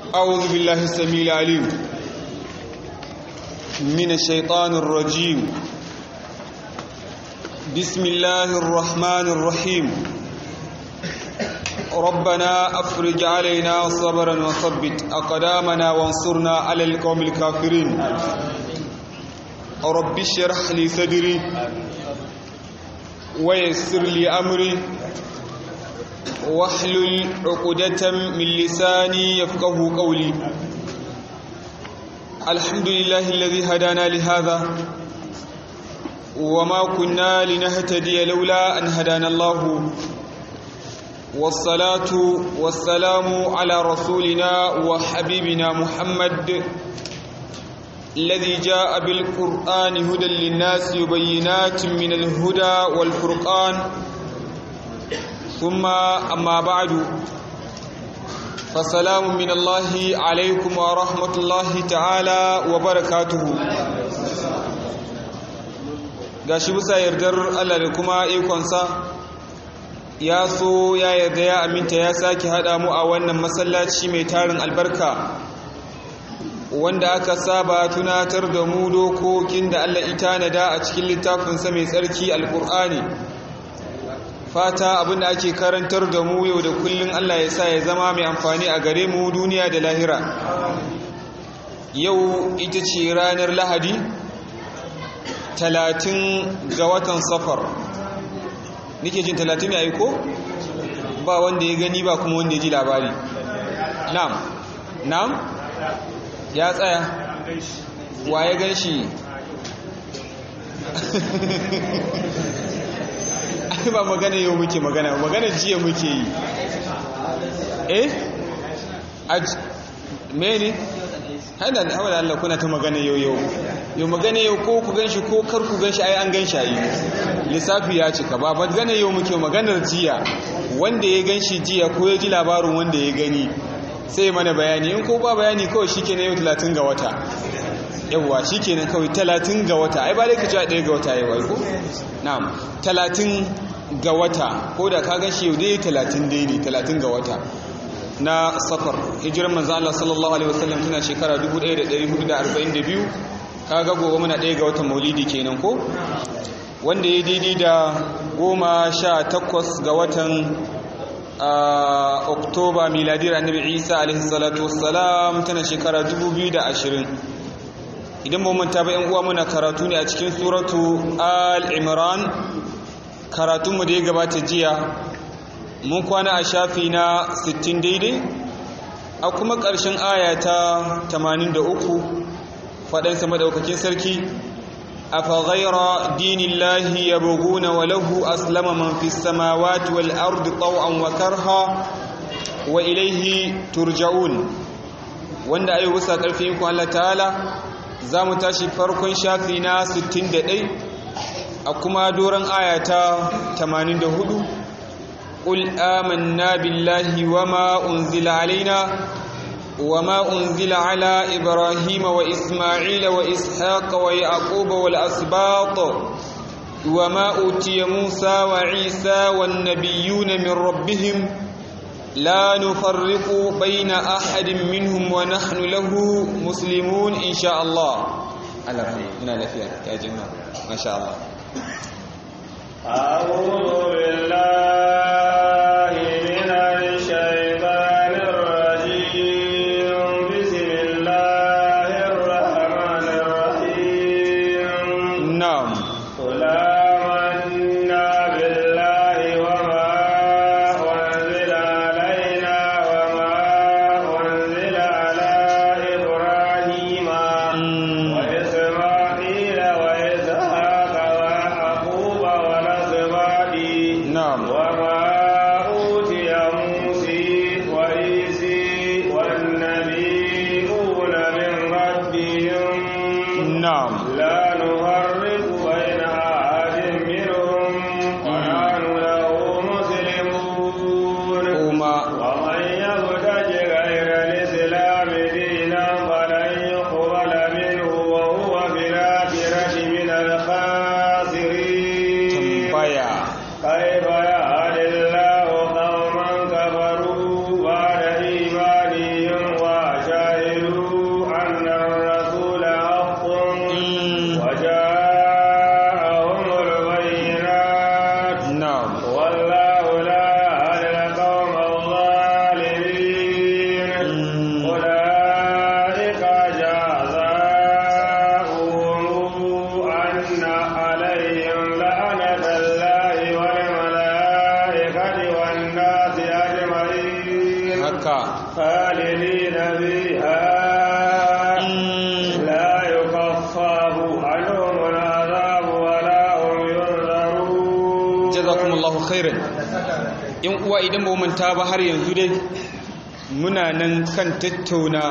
أعوذ بالله السميع العليم من الشيطان الرجيم بسم الله الرحمن الرحيم ربنا أفرج علينا صبرا وثبت أقدامنا وانصرنا على القوم الكافرين رب اشرح لي صدري ويسر لي أمري واحلل عقدة من لساني يفقه قولي الحمد لله الذي هدانا لهذا وما كنا لنهتدي لولا أن هدانا الله والصلاة والسلام على رسولنا وحبيبنا محمد الذي جاء بالقرآن هدى للناس وبينات من الهدى والفرقان ثم أما بعد فسلام من الله عليكم ورحمة الله تعالى وبركاته gashi bisa yardar Allah da kuma ikonsa ya so ya yarda ya aminta ya sake haɗa mu a wannan masallaci mai tarin albarka wanda aka saba tunatar da mu dokokin da Allah ita nada a cikin littafinsa mai tsarki alkur'ani fata abinda ake karantar da mu yau da kullun Allah ya sa ya zama mai amfani a gare mu duniya da lahira yau ita ce ranar lahadi talatin ga watan safar nike jin talatin ya yi ko ba wanda ya gani ba kuma wanda ya ji labari nam nam ya tsaya wa ya gan shi ba magana yau muke magana magana jiya muke yi eh mene haida da hawa da Allah kuna ta magana yau yau yau magana yau ko ku ganshi ko kar ku ganshi ai an ganshi ai lissafi ya cika ba magana yau muke maganar jiya wanda ya ganshi jiya ko ya ji labarin wanda ya gani sai mana bayani in ko ba bayani kawai shikenan yau 30 ga wata yawwa shikenan kawai 30 ga wata ai ba dai ka ci 1 ga wata yau ai ko na'am 30 ga wata ko da ka gan shi yau dai 30 dai ne 30 ga wata na safar hijiran manzo Allah sallallahu alaihi wasallam tana shekara 1442 kaga gobe muna ɗaya ga watan maulidi kenan ko wanda ya daidai da goma sha takwas ga watan oktoba miladiyar annabi isa alaihi salatu wassalam tana shekara 2020 idan ba manta ba yan uwa muna karatu ne a cikin suratu al-imran karatunmu da ya gabata jiya mun kwana a shafi na 60 daidai a kuma ƙarshen aya ta 83 faɗansa maɗaukakin sarki a faghaira dinillahi ya buguna wa lahu aslama man fi samawati wal ardi taw'an wa karha wa ilaihi turja'un wanda ayi wusa ƙarfin ku Allah ta'ala za mu tashi farkon shafi na 61 a kuma doron ayata 84 قل آمنا بالله وما أنزل علينا وما أنزل على إبراهيم وإسماعيل وإسحاق ويعقوب والأسباط وما أوتي موسى وعيسى والنبيون من ربهم لا نفرق بين أحد منهم ونحن له مسلمون إن شاء الله على رحمة يا جماعة ما شاء الله أعوذ بالله من الشيطان الرجيم بسم الله الرحمن الرحيم نعم قل آمنا بالله وما أنزل علينا وما أنزل على إبراهيم وإسماعيل وإسحاق ويعقوب والأسباط نعم وما خالدين فيها لا يخفف عنهم العذاب ولا هم ينذرون jazakumullahu khairan yan uwa idan ba mu manta ba har yanzu dai muna nan kan tattauna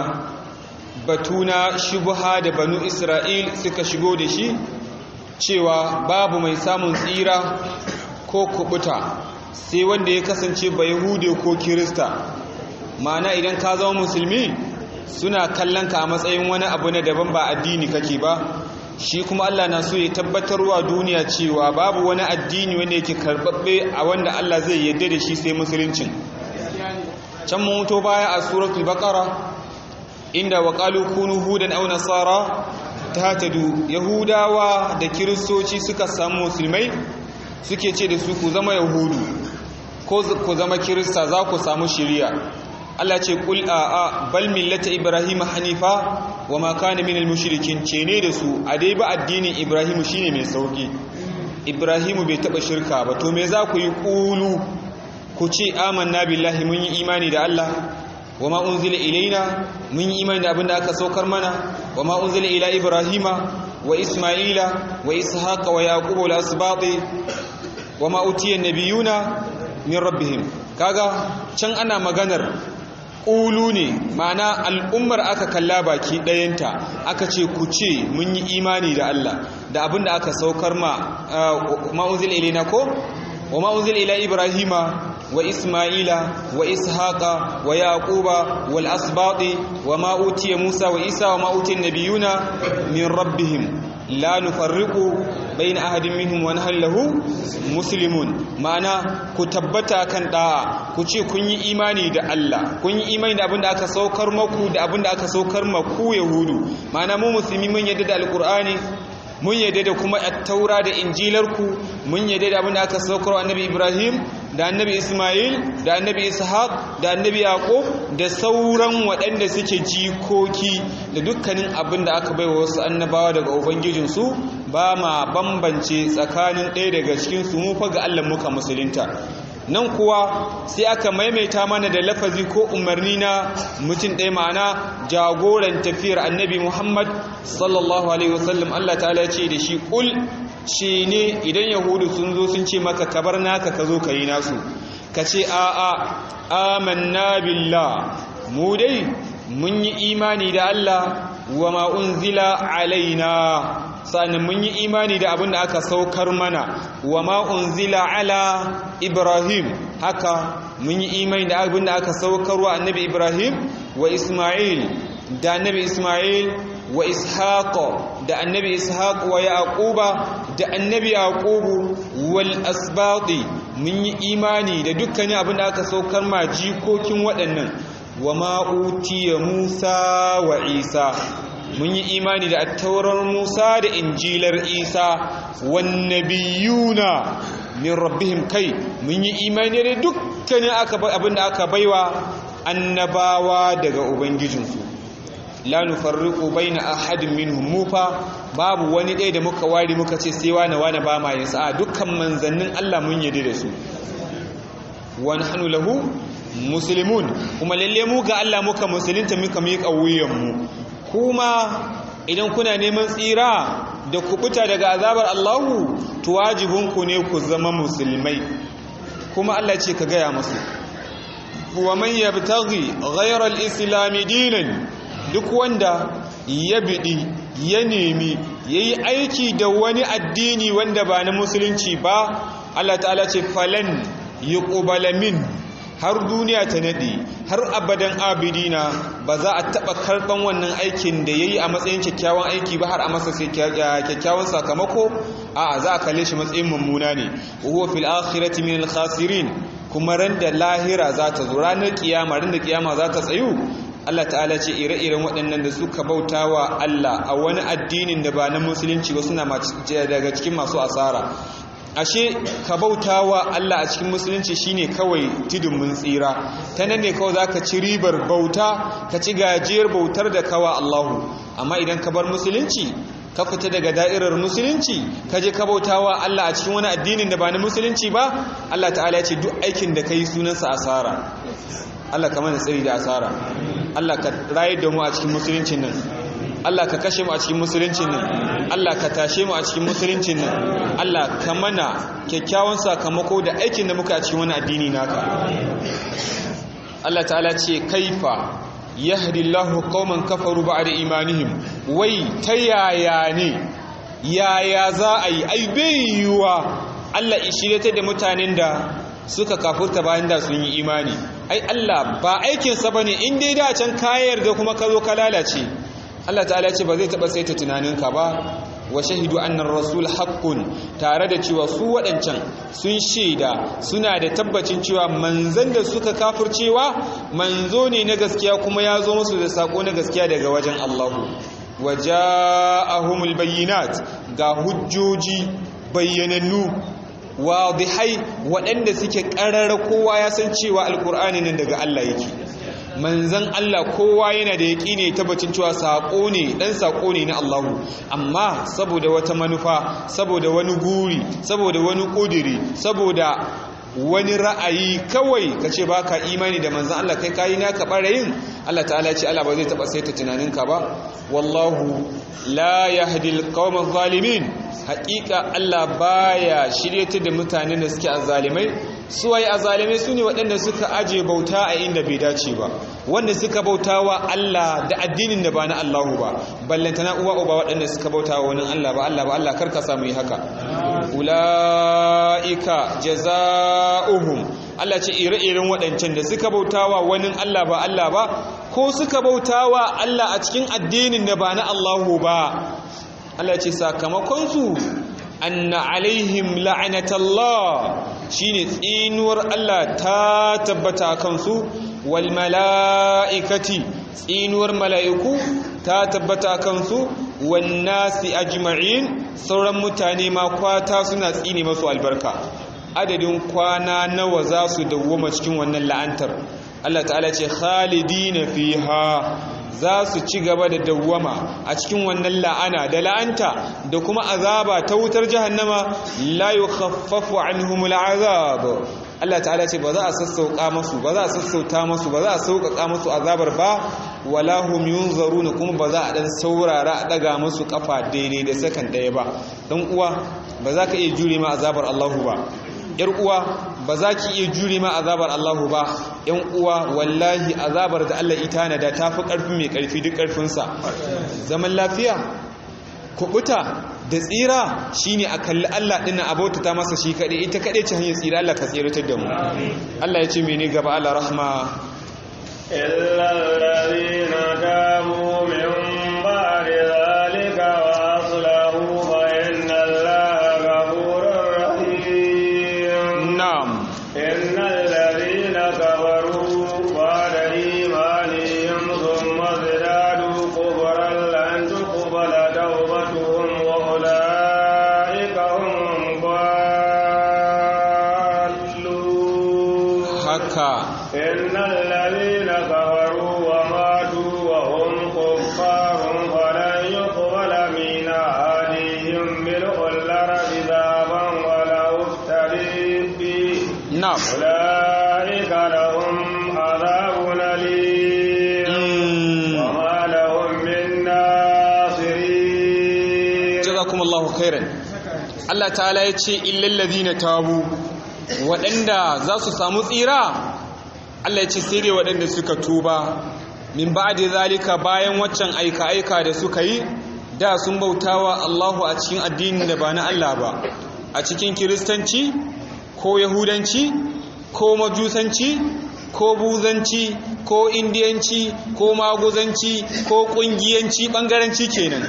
batuna shubha da banu Isra'il suka shigo da shi cewa babu mai samun tsira ko kubuta sai wanda ya kasance ba yahude ko kirista ma'ana idan ka zama musulmi suna kallon ka a matsayin wani abu na daban ba addini kake ba shi kuma Allah na so ya tabbatarwa duniya cewa babu wani addini wanda yake karbabbe a wanda Allah zai yadda da shi sai musuluncin can mun mutu baya a suratul baqara inda wa qalu kunu hudan aw nasara tahtadu yahudawa da kiristoci suka samu musulmai suke ce da su ku zama yahudu ko ku zama kirista za ku samu shiriya Allah ce kul a a bal millata ibrahim hanifa wa ma kana minal mushrikin ce ne da su a dai ba addinin ibrahim shine mai sauki ibrahim bai taba shirka ba to me za ku yi kulu ku ce amanna billahi mun yi imani da Allah wa ma unzila ilaina mun yi imani da abinda aka saukar mana wa ma unzila ila ibrahima wa isma'ila wa ishaqa wa yaquba wal asbati wa ma utiya nabiyuna min rabbihim kaga can ana maganar ƙulu ne ma'ana al'ummar aka kalla baki ɗayanta aka ce ku ce mun yi imani da Allah da abin da aka saukar ma ma'unzil ilina ko wa ma'unzil ila ibrahima wa isma'ila wa ishaqa wa yaquba wal asbati wa ma utiya musa wa isa wa ma utiya nabiyuna min rabbihim la nufarriqu bayna ahadin minhum wa nahnu lahu muslimun ma'ana ku tabbata kan da'a ku ce kun yi imani da Allah kun yi imani da abinda aka saukar maku da abinda aka saukar maku yahudu ma'ana mu musulmi mun yadda da alqur'ani mun yadda da kuma at-taura da injilarku mun yadda da abinda aka saukar wa annabi Ibrahim da annabi Ismail da annabi Ishaq da annabi Yaqub da sauran waɗanda suke jikoki da dukkanin abin da aka baiwa wasu annabawa daga ubangijinsu ba ma bambance tsakanin ɗaya daga cikin su mu fa ga Allah muka musulunta nan kuwa sai aka maimaita mana da lafazi ko umarni na mutum ɗaya ma'ana jagoran tafiyar annabi Muhammad sallallahu alaihi wasallam Allah ta'ala ce da shi kul shi ne idan yahudu sun zo sun ce maka kabar naka ka zo ka yi nasu ka ce a'a amanna billah mu dai mun yi imani da Allah wa ma unzila alaina sannan mun yi imani da abin da aka saukar mana wa ma unzila ala ibrahim haka mun yi imani da abin da aka saukar wa annabi ibrahim wa isma'il da annabi isma'il wa ishaq da annabi ishaq wa yaquba da annabi yaqubu wal asbati mun yi imani da dukkanin abin da aka saukar ma jikokin waɗannan wa ma utiya musa wa isa mun yi imani da attaurar musa da injilar isa wan nabiyuna min rabbihim kai mun yi imani da dukkanin abin da aka baiwa annabawa daga ubangijinsu la nufarriqu baina ahadin minhum mufa babu wani ɗaya da muka wari muka ce sai wani wani ba ma yasa a dukkan manzannin Allah mun yarda da su wa nahnu lahu muslimun kuma lalle mu ga Allah muka musulunta muka miƙa wuyan mu kuma idan kuna neman tsira da kubuta daga azabar Allahu to wajibinku ne ku zama musulmai kuma Allah ce ka gaya musu wa man yabtaghi ghayra al-islam dinan duk wanda ya biɗi ya nemi ya yi aiki da wani addini wanda ba na musulunci ba Allah ta'ala ce falan yi ƙubalamin har duniya ta naɗe har abadan abidina ba za a taɓa karɓan wannan aikin da ya yi a matsayin kyakkyawan aiki ba har a masa kyakkyawan sakamako a za a kalle shi matsayin mummuna ne huwa fil akhirati min al khasirin kuma ran da lahira za ta zo ranar kiyama ran da kiyama za ta tsayu Allah ta'ala ce ire-iren waɗannan da suka bauta wa Allah a wani addinin da ba na musulunci ba suna daga cikin masu asara ashe ka bauta wa Allah a cikin musulunci shine kawai tudun mun tsira ta nan ne kawai zaka ci ribar bauta ka ci gajiyar bautar da kawa Allahu amma idan ka bar musulunci ka fita daga da'irar musulunci ka je ka bauta wa Allah a cikin wani addinin da ba na musulunci ba Allah ta'ala ya ce duk aikin da kai sunansa asara Allah ka mana tsari da asara Allah ka rayar da mu a cikin musuluncin nan Allah ka kashe mu a cikin musuluncin nan Allah ka tashe mu a cikin musuluncin nan Allah ka mana kyakkyawan sakamako da aikin da muka a cikin wani addini naka Allah ta'ala ce kaifa yahdi Allahu qauman kafaru ba'da imanihim wai ta yaya ne yaya za a yi ai bai yiwa Allah ishirete da mutanen da suka kafurta bayan da sun yi imani ai Allah ba aikinsa bane in dai da can kayar da kuma ka zo ka lalace Allah ta'ala ce ba zai taba saita tunaninka ba wa shahidu annar rasul haqqun tare da cewa su waɗancan sun shaida suna da tabbacin cewa manzon da suka kafircewa manzo ne na gaskiya kuma ya zo musu da sako na gaskiya daga wajen Allah wa ja'ahumul bayyinat ga hujjoji bayyanannu wadihai waɗanda suke ƙarar kowa ya san cewa alkur'ani nan daga Allah yake manzan Allah kowa yana da yaƙi ne tabbacin cewa saƙo ne ɗan saƙo ne na Allahu amma saboda wata manufa saboda wani guri saboda wani ƙudiri saboda wani ra'ayi kawai ka ce ba ka imani da manzan Allah kai kayi naka ɓarayin Allah ta'ala ce Allah ba zai taɓa saita tunaninka ba wallahu la yahdi alqawma zalimin haƙiƙa Allah baya shiryatar da mutanen da suke azzalimai suwaye azzalimai su ne waɗanda suka aje bauta a inda bai dace ba wanda suka bauta wa Allah da addinin da ba na Allahu ba ballantana uwa uba waɗanda suka bauta wa wani Allah ba Allah ba Allah karka samu yi haka ula'ika jaza'uhum Allah ce ire-iren waɗancan da suka bauta wa wani Allah ba Allah ba ko suka bauta wa Allah a cikin addinin da ba na Allahu ba Allah ce sakamakonsu anna alaihim la'anatallah shine tsinuwar Allah ta tabbata kansu wal mala'ikati tsinuwar mala'iku ta tabbata kansu wan nasi ajma'in sauran mutane ma kwata suna tsine masu albarka adadin kwana nawa za su dawwama cikin wannan la'antar Allah ta'ala ce khalidina fiha za su ci gaba da dawwama a cikin wannan la'ana da la'anta da kuma azaba ta wutar jahannama la yukhaffafu anhumul azab Allah ta'ala ce ba za a sassauka masu ba za a sassauta masu ba za a sauƙaƙa masu azabar ba wala hum yunzaruna kuma ba za a dan saurara a daga masu kafa daidai da sakan ɗaya ba dan uwa ba za ka iya jure ma azabar Allahu ba yar uwa ba za ki iya jure ma azabar Allahu ba yan uwa wallahi azabar da Allah ita na da tafi ƙarfi mai ƙarfi duk ƙarfinsa zaman lafiya kubuta da tsira shine a kalli Allah dinnan abota ta masa shi kaɗai ita kaɗai ce hanyar tsira Allah ka tsiratar da mu Allah ya ce mene gaba Allah rahma إلا الذين تابوا من بعد ذلك وأصلحوا فإن الله غفور رحيم na'am إن الذين كفروا بعد إيمانهم ثم ازدادوا كفرا لن تقبل توبتهم وأولئك هم الضالون haka إن الذين كفروا وماتوا وهم كفار فلن يقبل من أحدهم ملء الأرض ذهبا ولو افتري به na'am أولئك لهم عذاب أليم Mm. وما لهم من ناصرين jazakumullahu khairan Allah ta'ala ya ce illal ladina tabu waɗanda za su samu tsira Allah ya ce sai dai waɗanda suka tuba min ba'di zalika bayan waccan aika aika da suka yi da sun bautawa Allahu a cikin addinin da ba na Allah ba a cikin kiristanci ko yahudanci ko majusanci ko buzanci ko indiyanci ko maguzanci ko kungiyanci bangaranci kenan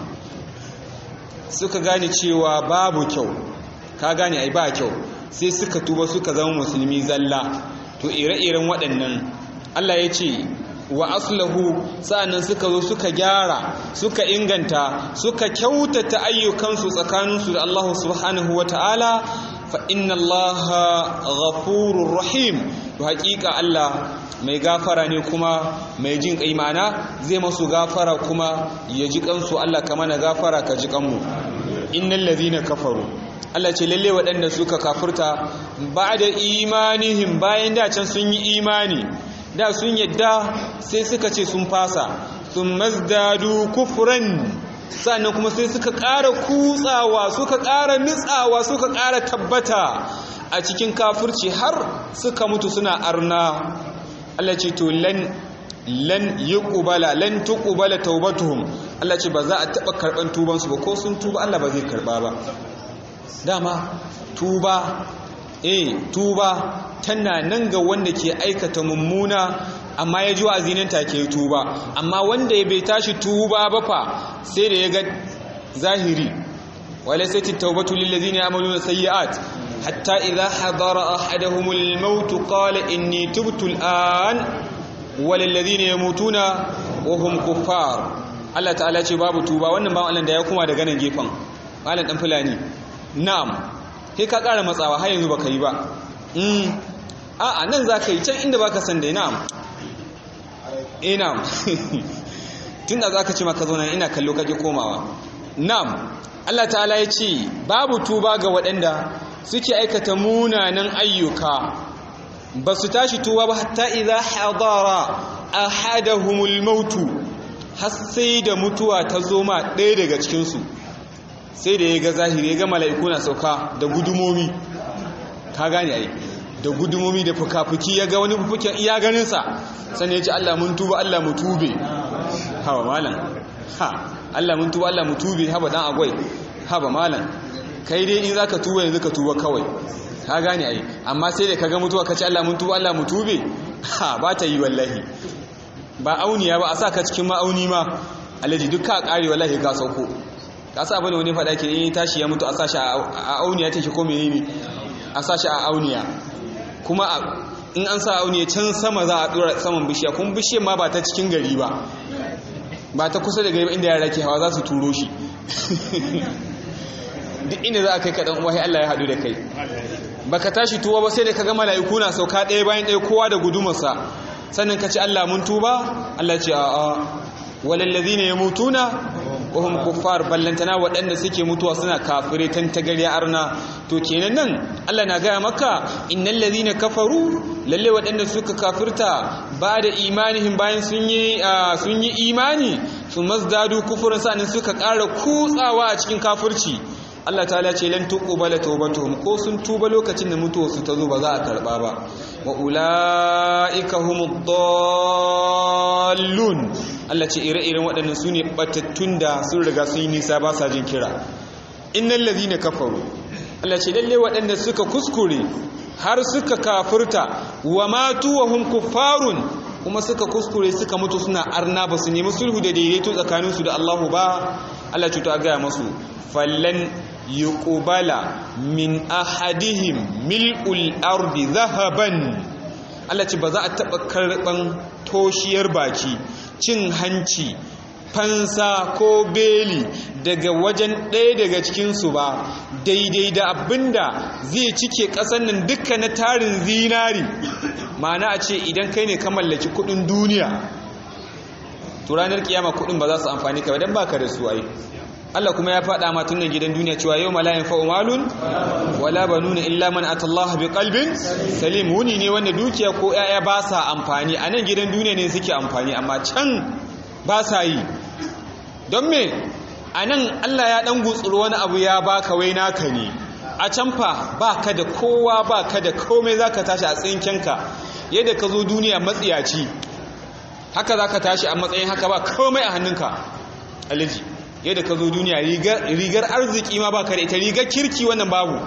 suka gane cewa babu kyau ka gane ai ba kyau sai suka tuba suka zama musulmi zalla to ire-iren waɗannan Allah ya ce wa aslahu sa'annan suka zo suka gyara suka inganta suka kyautata ayyukansu tsakaninsu da Allah subhanahu wa ta'ala fa inna Allah ghafurur rahim to haƙiƙa Allah mai gafara ne kuma mai jin kai ma'ana zai masu gafara kuma ya ji kansu Allah ka mana gafara ka ji kanmu innal ladhina kafaru Allah ce lalle waɗanda suka kafurta ba'da imanihim bayan da can sun yi imani da sun yadda sai suka ce sun fasa sun mazdadu kufran sannan kuma sai suka ƙara kutsawa suka ƙara nitsawa suka ƙara tabbata a cikin kafirci har suka mutu suna arna Allah ce to lan lan yuqbala lan tuqbala taubatuhum Allah ce ba za a taba karban tuban su ba ko sun tuba Allah ba zai karba ba dama tuba eh tuba tana nan ga wanda ke aikata mummuna amma ya ji wa'azinin take tuba amma wanda ya bai tashi tuba ba fa sai da ya ga zahiri wala sai tawbatu lil ladina ya'maluna sayyi'at hatta idha hadara ahaduhumul maut qala inni tubtu al'an walil ladina yamutuna wa hum kuffar Allah ta'ala ce babu tuba wannan ba Allah da ya kuma daga nan gefen malam dan fulani na'am sai ka ƙara matsawa har yanzu baka yi ba a'a nan za ka yi can inda baka san dai na'am eh na'am tun da za ka ce maka zo nan ina kallo kake komawa na'am Allah ta'ala ya ce babu tuba ga waɗanda suke aikata munanan ayyuka ba su tashi tuba ba hatta idza hadara ahadahumul mautu har sai da mutuwa ta zo ma ɗaya daga cikinsu sai da ya ga zahiri ya ga mala'iku na sauka da gudumomi ka gane ai da gudumomi da fuka-fuki ya ga wani fufuken iya ganinsa sannan ya ce Allah mun tuba Allah mu tube hawa malam ha Allah mun tuba Allah mu tube haba dan agwai haba malam kai dai in zaka tuba yanzu ka tuba kawai ka gane ai amma sai da ka ga mutuwa ka ce Allah mun tuba Allah mu tube ha ba ta yi wallahi ba auniya ba a sa ka cikin ma'auni ma alaji duk ka kare wallahi ka sauko ka sa bane wani faɗa ke in tashi ya mutu a sashi a auniya take ko menene a sashi a auniya kuma in an sa auniya can sama za a dora saman bishiya kuma bishiyar ma ba ta cikin gari ba ba ta kusa da gari inda yara ke hawa za su turo shi duk inda za a kai kaɗan uwa Allah ya haɗu da kai baka tashi tuwa ba sai da ka ga mala'iku na sauka ɗaya bayan ɗaya kowa da gudumarsa sannan ka ci Allah mun tuba Allah ce a'a walallazina yamutuna wa hum kuffar ballantana waɗanda suke mutuwa suna kafire tantagariya arna to kenan nan Allah na gaya maka innal ladhina kafaru lalle waɗanda suka kafirta ba da imanihim bayan sun yi sun yi imani sun mazdadu kufurun sanin suka ƙara kutsawa a cikin kafirci Allah ta'ala ce lan tuqbala tawbatuhum ko sun tuba lokacin da mutuwa su ta zo ba za a karba ba wa ulaika humud dallun Allah ce ire-iren waɗannan su ne batattun da sun riga sun yi nisa ba sa jin kira innal ladhina kafaru Allah ce lalle waɗanda suka kuskure har suka kafirta wa matu wa hum kuffarun kuma suka kuskure suka mutu suna arna ba su nemi sulhu da daidaito tsakaninsu da Allahu ba Allah ce to a gaya masu fallan yuqbala min ahadihim mil'ul ardi zahaban Allah ce ba za a taba karban toshiyar baki cin hanci fansa ko beli daga wajen ɗaya daga cikinsu ba daidai da abinda zai cike ƙasar nan duka na tarin zinari ma'ana a ce idan kai ne ka mallaki kudin duniya to ranar kiyama kudin ba za su amfani ka ba don baka da su ai Allah kuma ya faɗa ma tunan gidan duniya cewa yau malayin fa'umalun wala banuna illa man atallaha bi qalbin salim wuni ne wanda dukiya ko 'ya'ya ba sa amfani a nan gidan duniya ne suke amfani amma can ba sa yi don me a nan Allah ya ɗan gutsuru wani abu ya baka wai naka ne a can fa ba ka da kowa ba ka da komai za ka tashi a tsinkenka yadda ka zo duniya matsiyaci haka za ka tashi a matsayin haka ba komai a hannunka aliji yadda ka zo duniya rigar arziki ma ba ka da ita rigar kirki wannan babu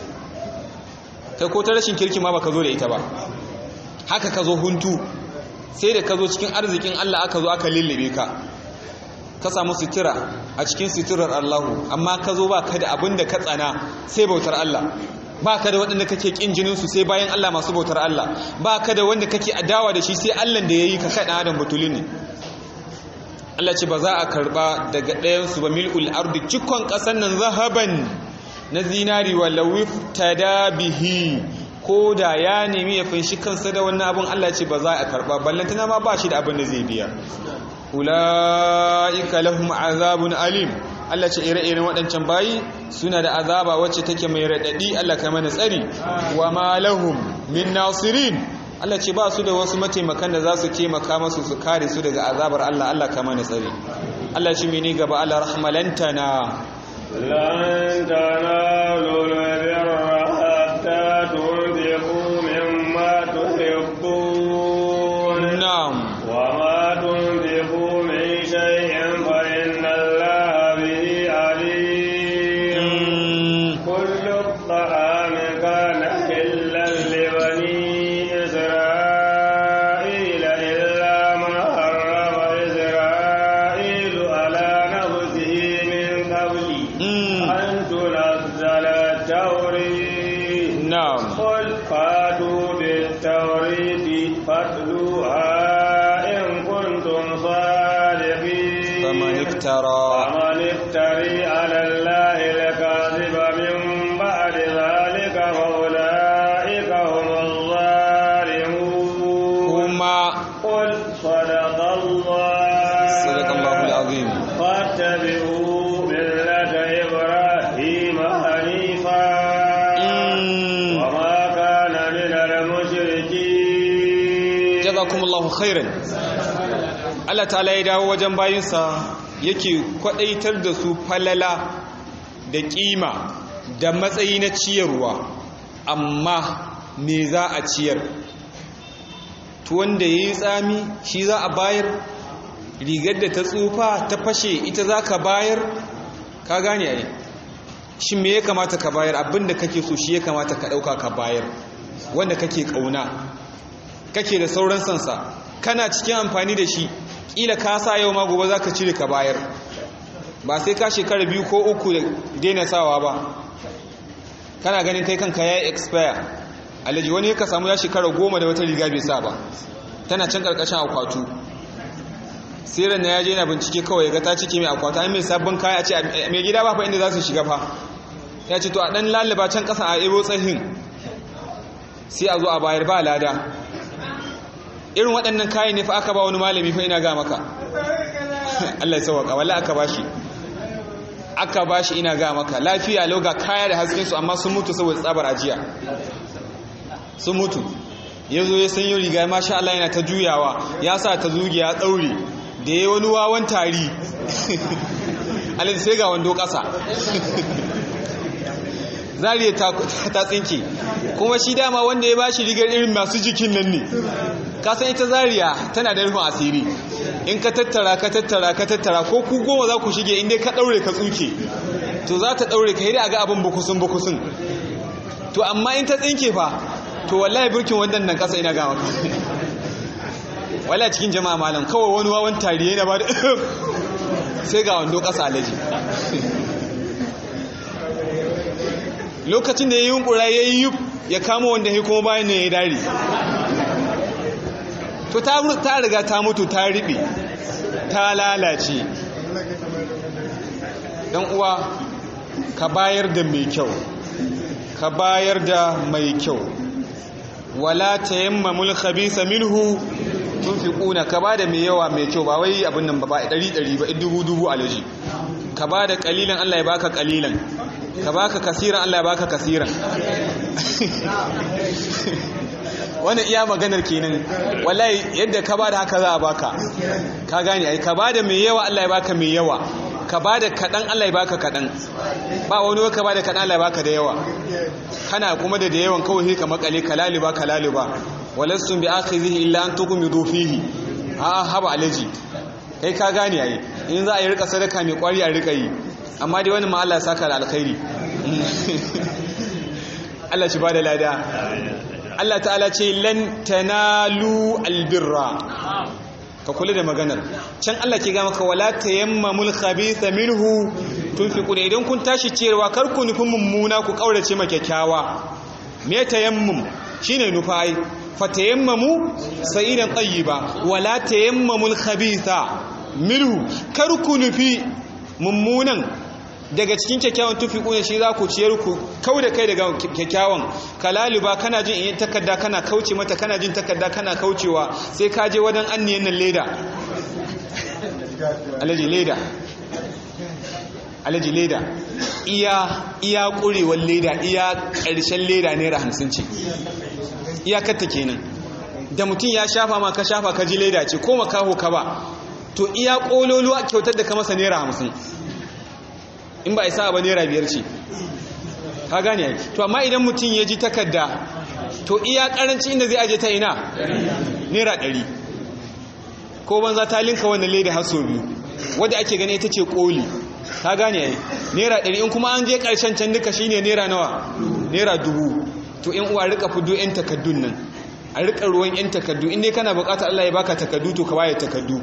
kai ko ta rashin kirki ma ba ka zo da ita ba haka ka zo huntu sai da ka zo cikin arzikin Allah aka zo aka lullube ka ka samu sutura a cikin suturar Allahu amma ka zo ba ka da abin da ka tsana sai bautar Allah ba ka da waɗanda kake ƙin jininsu sai bayan Allah masu bautar Allah ba ka da wanda kake adawa da shi sai Allah da ya yi ka kaɗa adam batulun ne Allah ce ba za a karɓa daga ɗayansu ba mil'ul ardi cikon ƙasan nan zahaban na zinari wa lawif bihi ko da ya nemi ya finshi kansa da wannan abin Allah ce ba za a karɓa ballantana ma ba shi da abin da zai biya ula'ika lahum azabun alim Allah ce ire-iren waɗancan bayi suna da azaba wacce take mai raɗaɗi Allah ka mana tsari wa ma lahum min nasirin Allah ce ba su da wasu mataimakan da za su taimaka masu su kare su daga azabar Allah Allah kama na tsari Allah ce mini gaba Allah rahmalantana lan tanalu albirra hatta tunfiqu mimma tuhibbun na'am wa ma tunfiqu min shay'in fa inna Allaha bihi alim kullu at-ta'ami kana hillan li bani إسرائيل إلا ما حرم إسرائيل على نفسه من قبل أن تنزل التوريد na'am قل فاتوا بالتوريد فاتلوها إن كنtum صادقين faman iftara فمن افتري على الله الكاذب من بعد ذلك فأولئك هم الظالمون kuma قل صدق الله صدق الله العظيم فاتبعوا ملة إبراهيم حنيفا وما كان من المشركين jazakumullahu khairan Allah ta'ala ya dawo wajen bayinsa yake kwadaitar da su falala da kima da matsayi na ciyarwa amma me za a ciyar to wanda yayi tsami shi za a bayar rigar da ta tsufa ta fashe ita za ka bayar ka gane ai shi me ya kamata ka bayar abinda kake so shi ya kamata ka dauka ka bayar wanda kake kauna kake da sauran sansa kana cikin amfani da shi kila ka sa yau ma gobe za ka cire ka bayar ba sai ka shekara biyu ko uku da daina sawa ba kana ganin kai kanka ya expire alaji wani ka samu ya shekara goma da wata riga bai sa ba tana can karkashin akwatu siran na ya je na bincike kawai ya ga ta cike mai akwatu an mai sabbin kaya a ce mai gida ba fa inda za su shiga fa ya ce to a dan lalaba can kasa a ebo tsahin sai a zo a bayar ba lada irin waɗannan kayan ne fa aka ba wani malami fa ina ga maka Allah ya sauwaka wallahi aka bashi aka bashi ina ga maka lafiya lauga kaya da hasken su amma sun mutu saboda tsabar ajiya sun mutu yazo ya sanyo riga masha Allah yana ta juyawa ya sa ta zuge ya daure da yayi wani wawan tari Allah sai ga wando ƙasa zariya ta tsinke kuma shi dama wanda ya bashi rigar irin masu jikin nan ne kasan ita zariya tana da rufin asiri in ka tattara ka tattara ka tattara ko ku goma za ku shige inda ka daure ka tsuke to za ta daure ka hidi a ga abin bukusun bukusun to amma in ta tsinke fa to wallahi burkin wannan nan kasa ina ga maka wallahi cikin jama'a malam kawai wani wawan tarihi na ba da sai ga wando kasa alaji lokacin da ya yi yunkura ya yi yub ya kama wanda ya kuma bayan ne ya dare to ta riga ta mutu ta riɓe ta lalace ɗan uwa ka bayar da mai kyau ka bayar da mai kyau wala ta yamma mulkhabisa minhu tunfiquna ka bada mai yawa mai kyau ba wai abin nan ba ba ɗari ɗari ba dubu dubu alaji ka bada kalilan Allah ya baka kalilan ka baka kasiran Allah ya baka kasiran wannan iya maganar kenan wallahi yadda ka bada haka za a baka ka gane ai ka bada mai yawa Allah ya baka mai yawa ka bada kadan Allah ya baka kadan ba wani ka bada kadan Allah ya baka da yawa kana kuma da da yawan kawai sai ka makale kalaliba kalaliba walastum bi akhizihi illa an tughmidu fihi a haba alaji kai ka gane ai in za a yi rika sadaka mai kwari a rika yi amma dai wani ma Allah ya saka da alkhairi Allah shi bada lada Allah ta'ala ce lan tanalu albirra ka kula da maganar can Allah ke ga maka wala tayammamul khabitha minhu tunfiquna idan kun tashi ciyarwa kar ku nufin mummuna ku kaurace ma kyakkyawa me tayammum shine nufai fatayammamu sa'idan tayyiba wala tayammamul khabitha minhu kar ku nufi mummunan daga cikin kyakkyawan tufi kuna shi za ku ciyar ku kau da kai daga kyakkyawan kalaliba kana jin in takarda kana kauce mata kana jin takarda kana kaucewa sai ka je wajen anniyan nan leda alaji leda alaji leda iya iya kurewar leda iya ƙarshen leda naira hamsin ce iyakarta kenan da mutum ya shafa ma ka shafa ka ji leda ce ko makaho ka ba to iya kololo a kyautar da ka masa naira hamsin in ba isa ba naira biyar ce ka gane ai to amma idan mutum ya ji takarda to iya karanci inda zai aje ta ina naira ɗari ko banza ta linka wannan leda har sau biyu wadda ake gani ita ce koli ka gane ai naira ɗari in kuma an je ƙarshen can duka shine naira nawa naira dubu to in uwa rika fudo yan takaddun nan a rika ruwan yan takaddu in dai kana bukata Allah ya baka takaddu to ka waye takaddu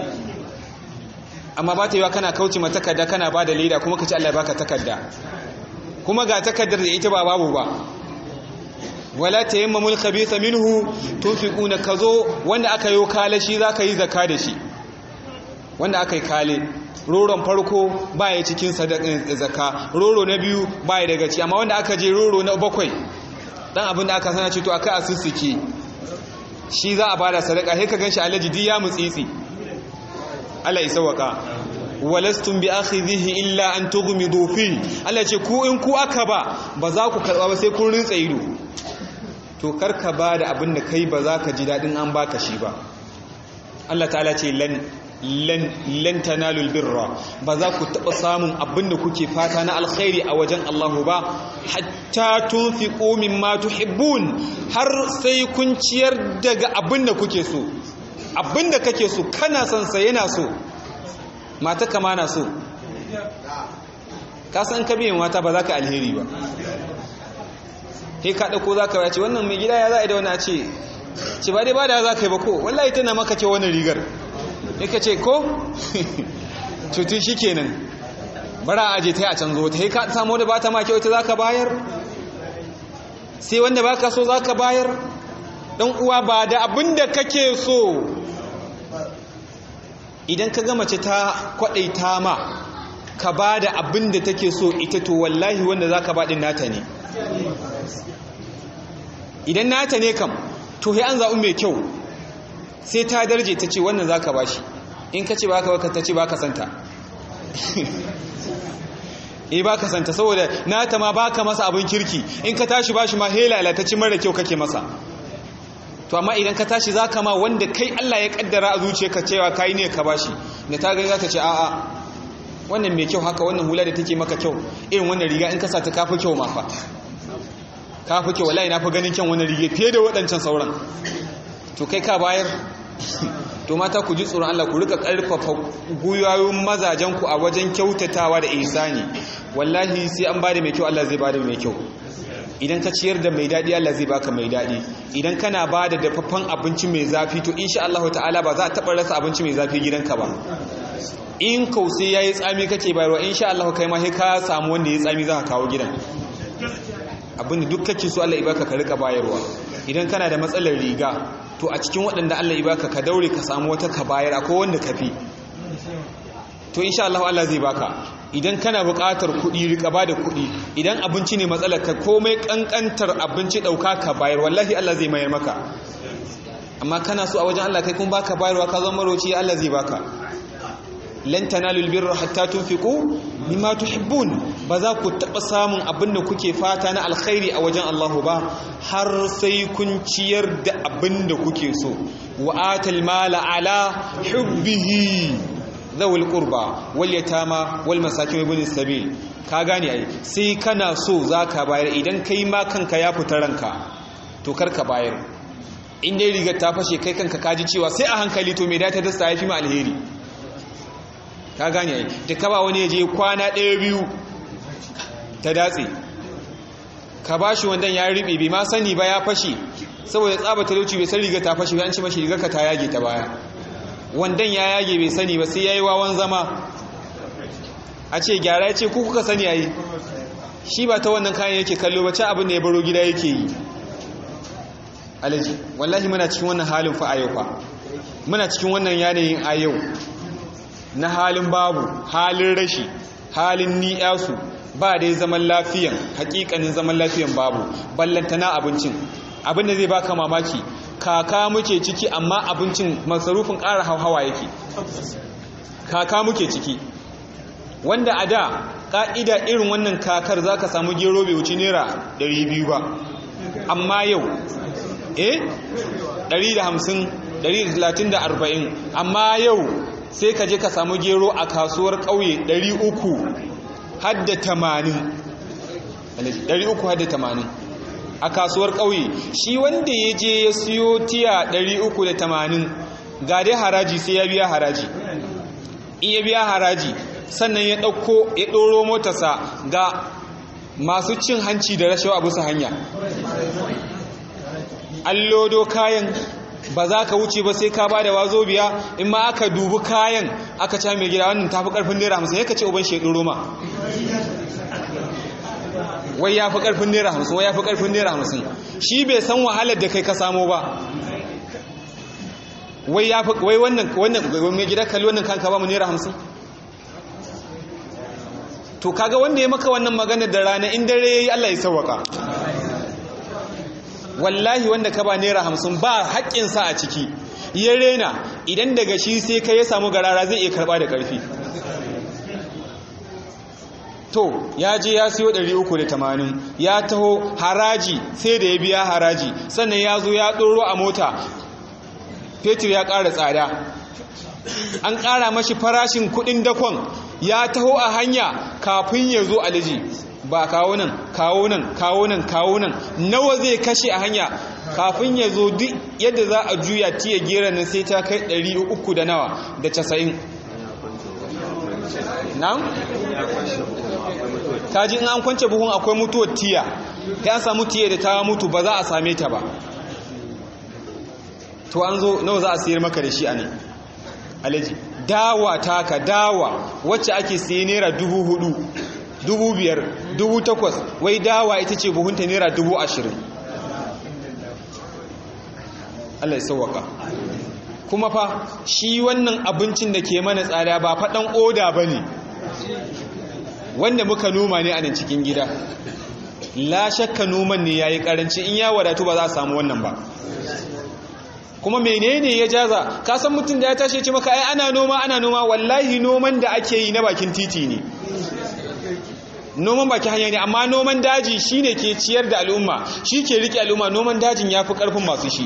amma ba ta yiwa kana kauce ma takarda kana ba da leda kuma ka ci Allah ya baka takarda kuma ga takardar da ita ba babu ba wala tayammamul khabitha minhu tunfiquna kazo wanda aka yi kale shi zaka yi zakka da shi wanda aka yi kale roron farko baya cikin sadakin zakka roro na biyu baya daga ci amma wanda aka je roro na bakwai dan abin da aka sana ce to aka asussuke shi za a bada sadaka sai ka ganshi alaji di ya mutsitsi Allah ya sauka walastum bi akhidhihi illa an tughmidu fi Allah ce ku in ku aka ba ba za ku karba ba sai kun rintsa ido to karka ba da abin da kai ba za ka ji dadin an baka shi ba Allah ta'ala ce lan lan lan tanalul birra ba za ku taba samun abin da kuke fata na alkhairi a wajen Allah ba hatta tunfiqu mimma tuhibbun har sai kun ciyar daga abin da kuke so abin da kake so kana son sa yana so mata kama na so ka san ka biyan mata ba za ka alheri ba he ka ɗauko za ka ce wannan mai gida ya za a yi da wani a ce ce ba dai ba da za ka yi ba ko wallahi tana maka ce wani rigar ya ka ce ko cutun shi kenan bara a aje ta yi a canzo ta he ka samu da ba ta ma kyau ita za ka bayar sai wanda ba ka so za ka bayar ɗan uwa ba da abin da kake so idan ka ga mace ta kwaɗaita ma ka ba da abin da take so ita to wallahi wanda za ka baɗin nata ne idan nata ne kam to sai an zaɓi mai kyau sai ta darje ta ce wannan za ka ba shi in ka ce ba ka ta ce ba ka santa e ba ka santa saboda nata ma ba ka masa abin kirki in ka tashi ba shi ma helala ta ci mara kyau kake masa to amma idan ka tashi za ka ma wanda kai Allah ya kaddara a zuciyarka cewa kai ne ka bashi da ta gani za ta ce a'a wannan mai kyau haka wannan hula da take maka kyau irin wannan riga in ka sa ta kafi kyau ma fa kafi kyau wallahi na fi ganin kyan wannan riga fiye da waɗancan sauran to kai ka bayar to mata ku ji tsoron Allah ku rika karfafa guyoyin mazajen ku a wajen kyautatawa da ihsani wallahi sai an bada mai kyau Allah zai bada mai kyau idan ka ciyar da mai daɗi Allah zai baka mai daɗi idan kana ba da dafaffen abinci mai zafi to insha Allah ta'ala ba za a taɓa rasa abinci mai zafi gidanka ba in kausai ya yi tsami kake bayarwa insha Allah kai ma sai ka samu wanda ya tsami za ka kawo gidan abinda duk kake so Allah ibaka ka rika bayarwa idan kana da matsalar riga to a cikin waɗanda Allah ibaka ka daure ka samu wata ka bayar akwai wanda ka fi to insha Allah Allah zai baka idan kana buƙatar kuɗi rika ba da kuɗi idan abinci ne matsalar ka komai ƙanƙantar abinci ɗauka ka bayar wallahi Allah zai mayar maka amma kana so a wajen Allah kai kun baka bayarwa ka zama maroci Allah zai baka lan tanalul birra hatta tunfiqu mimma tuhibbun ba za ku taɓa samun abin da kuke fata na alkhairi a wajen Allah ba har sai kun ciyar da abin da kuke so wa atal mala ala hubbihi zawul qurba wal yatama wal masakin ibn sabil ka gane ai sai kana so zaka bayar idan kai ma kanka ya fita ranka to karka bayar in dai rigar ta fashe kai kanka kaji cewa sai a hankali to me da ta dasta yafi ma alheri ka gane ai da ka ba wani je kwana ɗaya biyu ta datse ka bashi wandan ya riɓe bai ma sani ba ya fashe saboda tsaba talauci bai san rigar ta fashe bai an ci mashi rigar ka ta yage ta baya wandan ya yage bai sani ba sai ya yi wawan zama a ce gyara ya ce ku kuka sani a yi shi ba ta wannan kayan yake kallo ba ci abin da ya baro gida yake yi alaji wallahi muna cikin wannan halin fa a yau fa muna cikin wannan yanayin a yau na halin babu halin rashi halin ni'yasu ba dai zaman lafiyan hakikanin zaman lafiyan babu ballantana abincin abin da zai baka mamaki kaka muke ciki amma abincin masarufin ƙara hauhawa yake kaka muke ciki wanda a da ƙa'ida irin wannan kakar za ka samu gero bai wuce naira 200 ba amma yau eh 150 130 da 40 amma yau sai ka je ka samu gero a kasuwar ƙauye 300 hadda 80 300 hadda 80 a kasuwar ƙauye shi wanda ya je ya siyo tiya 380 ga dai haraji sai ya biya haraji in ya biya haraji sannan ya ɗauko ya ɗoro motarsa ga masu cin hanci da rashawa a bisa hanya an lodo kayan ba za ka wuce ba sai ka ba da wazo biya in ma aka dubi kayan aka ca mai gida wannan tafi karfin naira hamsin ya ka ce uban shaidu roma wai ya fi karfin naira hamsin wai ya fi karfin naira hamsin shi bai san wahalar da kai ka samo ba wai ya fi wai wannan wannan mai gida kalli wannan kanka ba mu naira hamsin to kaga wanda ya maka wannan magana da rana in dare yayi Allah ya sauwaka wallahi wanda ka ba naira hamsin ba haƙƙinsa a ciki ya rena idan daga shi sai ka ya samu garara zai iya karɓa da ƙarfi to ya je ya siyo 380 ya taho haraji sai da ya biya haraji sannan ya zo ya ɗoro a mota fetur ya ƙara tsada an ƙara mashi farashin kuɗin dakon ya taho a hanya kafin ya zo aliji ba kawo nan kawo nan kawo nan kawo nan nawa zai kashe a hanya kafin ya zo duk yadda za a juya tiya gera nan sai ta kai 300 da nawa da 90 nan? kaji in an kwance buhun akwai mutuwar tiya ta an samu tiya da ta mutu ba za a same ta ba to an zo nawa za a sayar maka da shi a ne alaji dawa taka dawa wacce ake siye naira dubu hudu dubu biyar dubu takwas wai dawa ita ce buhunta naira dubu ashirin Allah ya sauwaka kuma fa shi wannan abincin da ke mana tsada ba faɗan oda ba ne wanda muka noma ne a nan cikin gida la shakka noman ne ya yi ƙaranci in ya wadatu ba za a samu wannan ba kuma menene ya jaza ka san mutum da ya tashi ce maka ai ana noma ana noma wallahi noman da ake yi na bakin titi ne noman baki hanya ne amma noman daji shine ke ciyar da al'umma shi ke rike al'umma noman dajin ya fi ƙarfin masu shi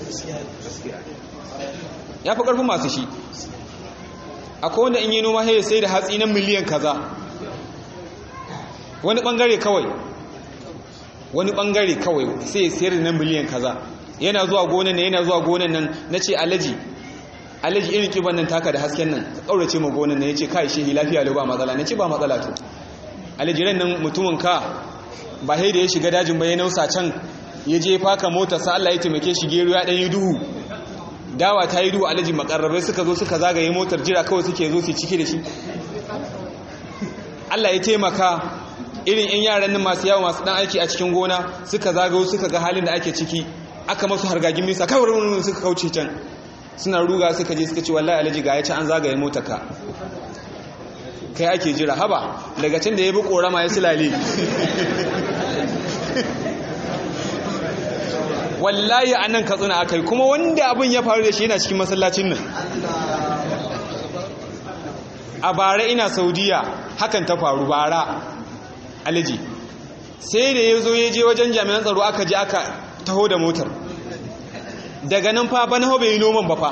ya fi ƙarfin masu shi akwai wanda in yi noma sai sai da hatsi na miliyan kaza wani ɓangare kawai wani ɓangare kawai sai ya sayar da na miliyan kaza yana zuwa gonan nan yana zuwa gonan nan na ce alaji alaji irin kiban nan taka da hasken nan ka ƙaurace ma gonan nan ya ce kai shi lafiya lau ba matsala na ce ba matsala to alajiran nan mutumin ka ba sai da ya shiga dajin ba ya nausa can ya je faka motar sa Allah ya taimake shi gero ya dan yi duhu dawa ta yi duhu alaji makarrabai suka zo suka zagaye motar jira kawai suke zo su cike da shi Allah ya taimaka irin yan yaran nan masu yawa masu dan aiki a cikin gona suka zagayo suka ga halin da ake ciki aka masu hargagin misa kawai suka kauce can suna ruga suka je suka ce wallahi alaji ga ya ci an zagaye motar ka kai ake jira haba daga can da ya bi korama ya silale wallahi a nan katsina aka yi kuma wanda abin ya faru da shi yana cikin masallacin nan a bara ina saudiya hakan ta faru bara alaji sai da ya zo ya je wajen jami'an tsaro aka ji aka taho da motar daga nan fa bana bai yi noman ba fa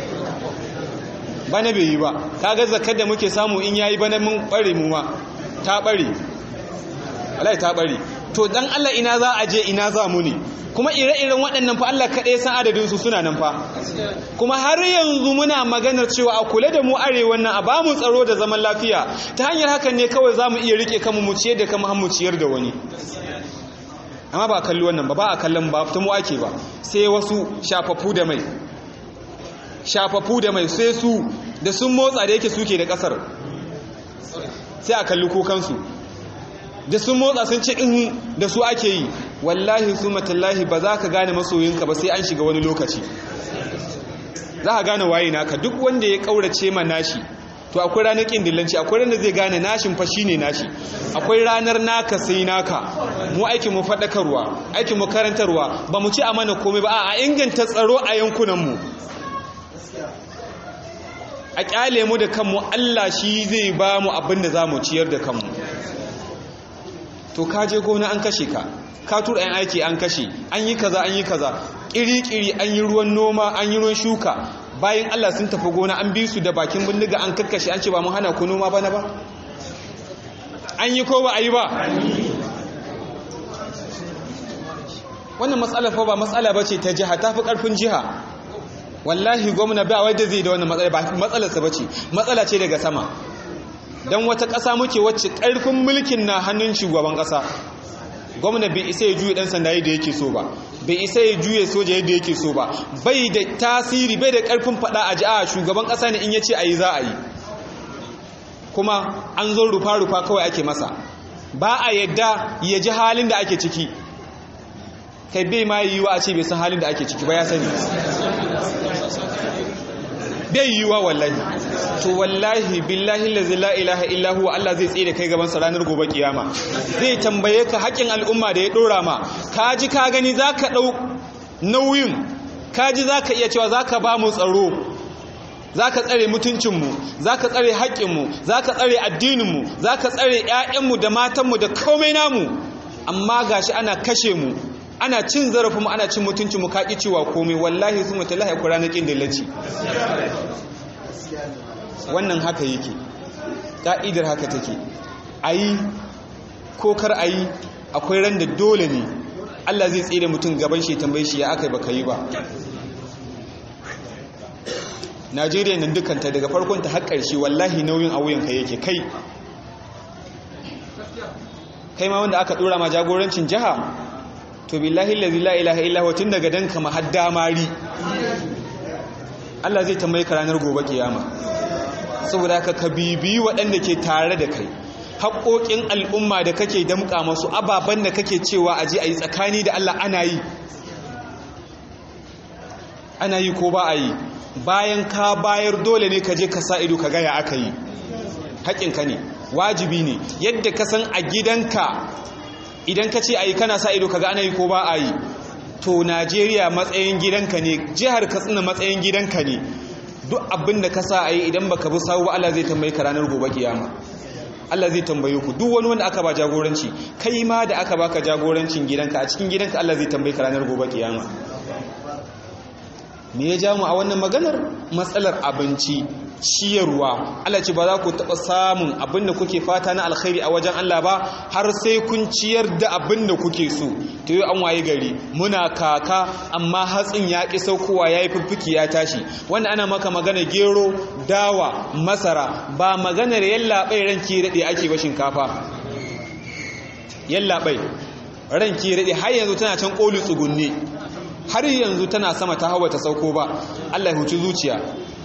bana bai yi ba kaga zakar da muke samu in yayi bana mun bare mu ma ta bare wallahi ta bare to dan Allah ina za a je ina za mu ne kuma ire-iren waɗannan fa Allah kaɗai san adadin su suna nan fa kuma har yanzu muna maganar cewa a kula da mu arewan nan a ba mu tsaro da zaman lafiya ta hanyar hakan ne kawai za mu iya rike kanmu mu ciyar da kanmu har mu ciyar da wani amma ba kalli wannan ba ba a kallon ba ta mu ake ba sai wasu shafafu da mai shafafu da mai sai su da sun motsa da yake suke da kasar sai a kalli kukansu da sun motsa sun ce in da su ake yi wallahi su matallahi ba za ka gane masoyinka ba sai an shiga wani lokaci za ka gane waye naka duk wanda ya kaurace ma nashi to akwai ranar kin dillanci akwai ranar zai gane nashin fa shine nashi akwai ranar naka sai naka mu aikin mu fadakarwa aikin mu karantarwa ba mu ci amana komai ba a inganta tsaro a yankunan mu a kyale mu da kanmu Allah shi zai ba mu abin da za mu ciyar da kanmu to ka je gona an kashe ka ka tura yan aiki an kashe an yi kaza an yi kaza ƙiri-ƙiri an yi ruwan noma an yi ruwan shuka bayan Allah sun tafi gona an bi su da bakin bindiga an kakkashe an ce ba mu hana ku noma bana ba an yi ko ba a yi ba wannan matsala fa ba matsala ba ce ta jiha ta fi ƙarfin jiha wallahi gwamna ba wai da zai da wannan matsala ba matsalarsa ba ce matsala ce daga sama don wata ƙasa muke wacce ƙarfin mulkin na hannun shugaban ƙasa gwamna bai isa ya juye ɗan sanda yadda yake so ba bai isa ya juye soja yadda yake so ba bai da tasiri bai da ƙarfin faɗa a ji'a shugaban ƙasa ne in ya ce a yi za a yi kuma an zo rufa-rufa kawai ake masa ba a yadda ya ji halin da ake ciki kai bai ma yi wa a ce bai san halin da ake ciki ba ya sani bai yi wa wallahi to wallahi billahi lazi la ilaha illahu Allah zai tsaye da kai gaban sa ranar gobe kiyama zai tambaye ka haƙin al'umma da ya dora ma ka ji ka gani zaka dau nauyin ka ji zaka iya cewa zaka ba mu tsaro zaka tsare mutuncinmu zaka tsare haƙƙinmu zaka tsare addininmu zaka tsare ƴaƴanmu da matanmu da komai namu amma gashi ana kashe mu ana cin zarafinmu ana cin mutuncinmu ka ƙi cewa komai wallahi su mutalahi ku ranar ƙin dillaci wannan haka yake ƙa'idar haka take a yi ko kar a yi akwai ran da dole ne allah zai tsere mutum gaban shi tambayi shi ya aka yi baka yi ba najeriya nan dukanta daga farkonta har ƙarshe wallahi nauyin a wuyanka yake kai kai ma wanda aka ɗora ma jagorancin jiha to billahi allazi la ilaha illa huwa tun daga danka mahadda mari Allah zai tambaye ka ranar gobe kiyama saboda ka ka bibiyi waɗanda ke tare da kai haƙoƙin al'umma da kake damƙa masu ababen da kake cewa a je a yi tsakani da Allah ana yi ana yi ko ba a yi bayan ka bayar dole ne ka je ka sa ido ka gaya aka yi haƙinka ne wajibi ne yadda ka san a gidanka idan ka ce a yi kana sa ido kaga ana yi ko ba a yi to najeriya matsayin gidanka ne jihar katsina matsayin gidanka ne duk abin da ka sa a yi idan baka bi sawu ba Allah zai tambaye ka ranar gobe kiyama Allah zai tambaye ku duk wani wanda aka ba jagoranci kai ma da aka baka jagorancin gidanka a cikin gidanka Allah zai tambaye ka ranar gobe kiyama me ya ja mu a wannan maganar matsalar abinci ciyarwa Allah ce ba za ku taɓa samun abin da kuke fata na alkhairi a wajen Allah ba har sai kun ciyar da abin da kuke so to yi an waye gari muna kaka amma hatsin ya ƙi saukowa ya yi fiffiki ya tashi wanda ana maka magana gero dawa masara ba maganar yallaɓai ranki daɗe ake ba shinkafa yallaɓai ranki daɗe har yanzu tana can ƙoli tsugunne har yanzu tana sama ta hawa ta sauko ba Allah ya huci zuciya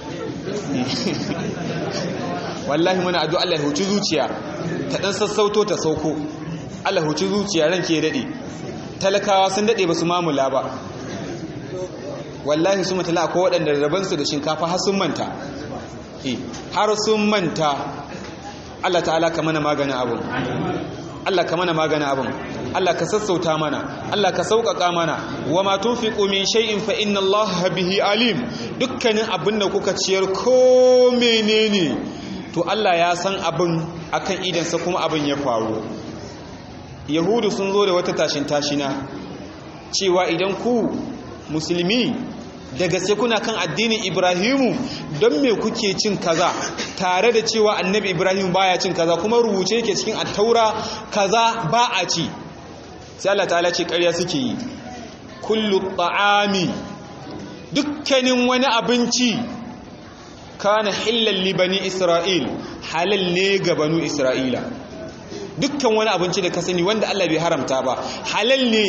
wallahi muna addu'a Allah ya huci zuciya ta dan sassauto ta sauko Allah huci zuciya ranke dade talakawa sun dade basu mamula ba wallahi su mutala ko waɗanda raban su da shinkafa har sun manta eh har sun manta Allah ta'ala ka mana maganin abun Allah ka mana maganin abun Allah ka sassauta mana Allah ka sauƙaƙa mana wa ma tunfiqu min shay'in fa inna Allah bihi alim dukkanin abin da kuka ciyar ko menene to Allah ya san abin akan idansa kuma abin ya faru yahudu sun zo da wata tashin tashina cewa idan ku musulmi da gaske kuna kan addinin ibrahimu don me kuke cin kaza tare da cewa annabi ibrahim baya cin kaza kuma rubuce yake cikin attaura kaza ba a ci sai Allah ta'ala ce ƙarya suke yi kullu ta'ami dukkanin wani abinci kana hillal li bani isra'il halal ne ga banu isra'ila dukkan wani abinci da ka sani wanda Allah bai haramta ba halal ne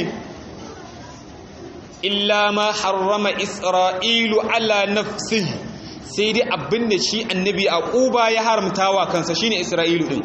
illa ma harrama isra'ilu ala nafsihi sai dai abinda shi annabi aquba ya haramta wa kansa shine isra'ilu din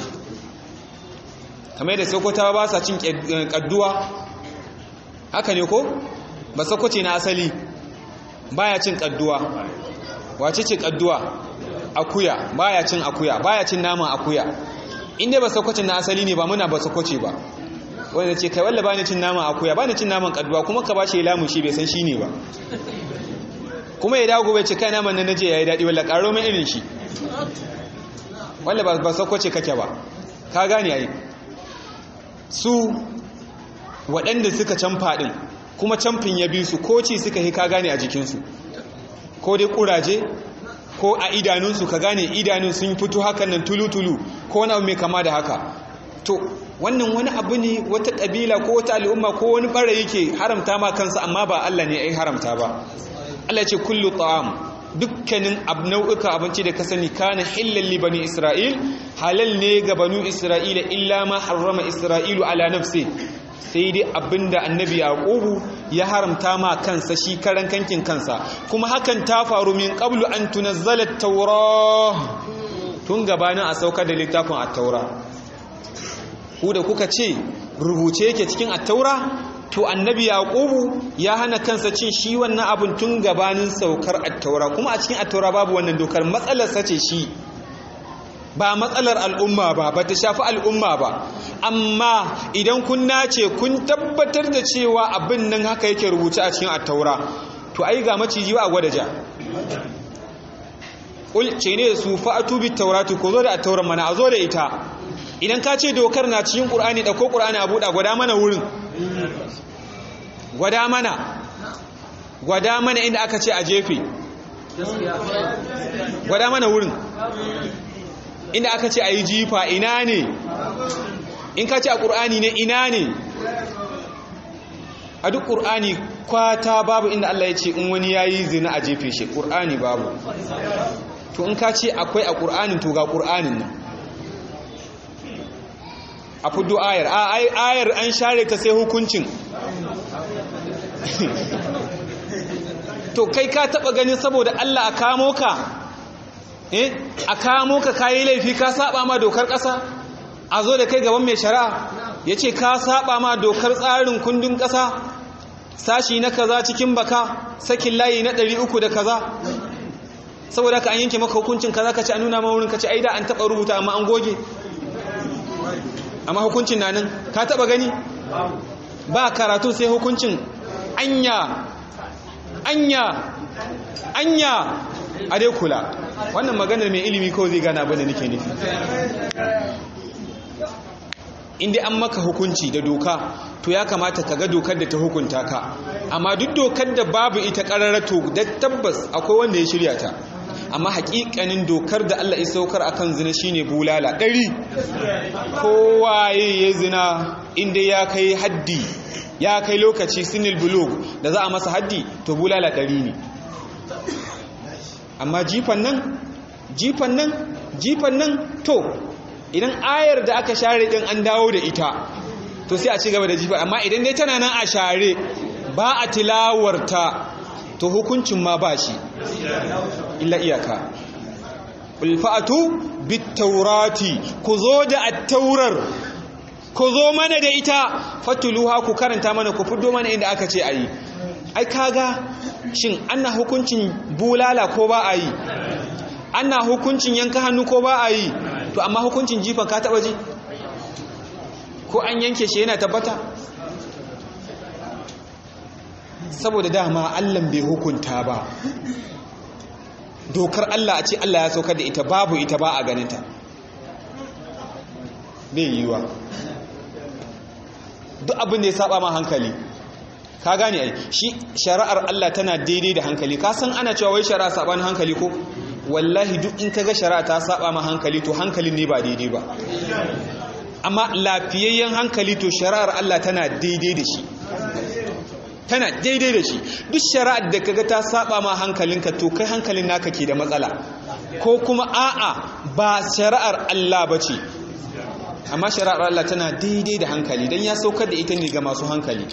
kamar da sokotawa ba sa cin kadduwa haka ne ko ba sokoce na asali baya cin kadduwa wace ce kadduwa akuya baya cin akuya baya cin naman akuya inda ba sokoce na asali ne ba muna ba sokoce ba wanda ce kai walla bani cin naman akuya bani cin naman kadduwa kuma ka bashi lamun shi bai san shi ne ba kuma ya dago bai ce kai naman nan naje yayi dadi walla karo mai irin shi walla ba ba sokoce kake ba ka gane ai su waɗanda suka can faɗin kuma camfin ya bi su ko ci suka yi ka gane a jikinsu ko dai kuraje ko a idanunsu ka gane idanun sun fito hakan nan tulu-tulu ko wani abu mai kama da haka to wannan wani abu ne wata ƙabila ko wata al'umma ko wani ɓara yake haramta ma kansa amma ba Allah ne ya haramta ba Allah ce kullu ta'am dukkanin nau'uka abinci da ka sani kana hillal li bani isra'il halal ne ga banu isra'ila illa ma harrama isra'ilu ala nafsi sai dai abinda annabi yaqubu ya haramta ma kansa shi karan kankin kansa kuma hakan ta faru min qablu an tunazzala at-taura tun gabanin a saukar da littafin at-taura ku da kuka ce rubuce yake cikin at-taura to annabi yaqubu ya hana kansa cin shi wannan abun tun gabanin saukar at-taura kuma a cikin at-taura babu wannan dokar matsalar sace shi ba matsalar al'umma ba ba ta shafi al'umma ba amma idan kun nace kun tabbatar da cewa abin nan haka yake rubuce a cikin at-taura to ai ga maciji ba a gwada ja ul ce ne su fa'atu bit taurati ko zo da at-tauran mana a zo da ita idan ka ce dokar na cikin qur'ani da ko qur'ani a buɗa gwada mana wurin gwada mana gwada mana inda aka ce a jefe gwada mana wurin inda aka ce a yi jifa ina ne in ka ce a ƙur'ani ne ina ne a duk ƙur'ani kwata babu inda Allah ya ce in wani ya yi zina a jefe shi ƙur'ani babu to in ka ce akwai a ƙur'anin to ga ƙur'anin nan a fudu ayar a ayar an share ta sai hukuncin to kai ka taba ganin saboda Allah a kamo ka eh a kamo ka kayi laifi ka saba ma dokar kasa a zo da kai gaban mai shari'a yace ka saba ma dokar tsarin kundin kasa sashi na kaza cikin baka sakin layi na 300 da kaza saboda ka an yanke maka hukuncin kaza ka ci a nuna ma wurin ka ci aida an taba rubuta amma an goge amma hukuncin na nan ka taba gani ba karatu sai hukuncin anya anya anya a dai kula wannan maganar mai ilimi kawai zai gana bane nake nufi inda an maka hukunci da doka to ya kamata ka ga dokar da ta hukunta ka amma duk dokar da babu ita kararrato da tabbas akwai wanda ya shirya ta amma hakikanin dokar da Allah ya saukar akan zina shine bulala ɗari kowaye ya zina inda ya kai haddi ya kai lokaci sinil bulug da za a masa haddi to bulala ɗari ne amma jifan nan jifan nan jifan nan to idan ayar da aka share din an dawo da ita to sai a ci gaba da jifa amma idan dai tana nan a share ba a tilawarta to hukuncin ma ba shi illa iyaka ulfa'atu bitaurati ku zo da attaurar ku zo mana da ita fatuluha ku karanta mana ku fito mana inda aka ce ayi ai kaga shin ana hukuncin bulala ko ba a yi ana hukuncin yanka hannu ko ba a yi to amma hukuncin jifan ka taba ji ko an yanke shi yana tabbata saboda dama Allah bai hukunta ba dokar Allah a ce Allah ya saukar da ita babu ita ba a ganinta bai yiwa duk abin da ya saba ma hankali ka gane ai shi shari'ar Allah tana daidai da hankali ka san ana cewa wai shari'a sabanin hankali ko wallahi duk in kaga shari'a ta saba ma hankali to hankalin ne ba daidai ba amma lafiyayyen hankali to shari'ar Allah tana daidai da shi tana daidai da shi duk shari'ar da kaga ta saba ma hankalinka to kai hankalin naka ke da matsala ko kuma a'a ba shari'ar Allah bace amma shari'ar Allah tana daidai da hankali dan ya saukar da ita ne ga masu hankali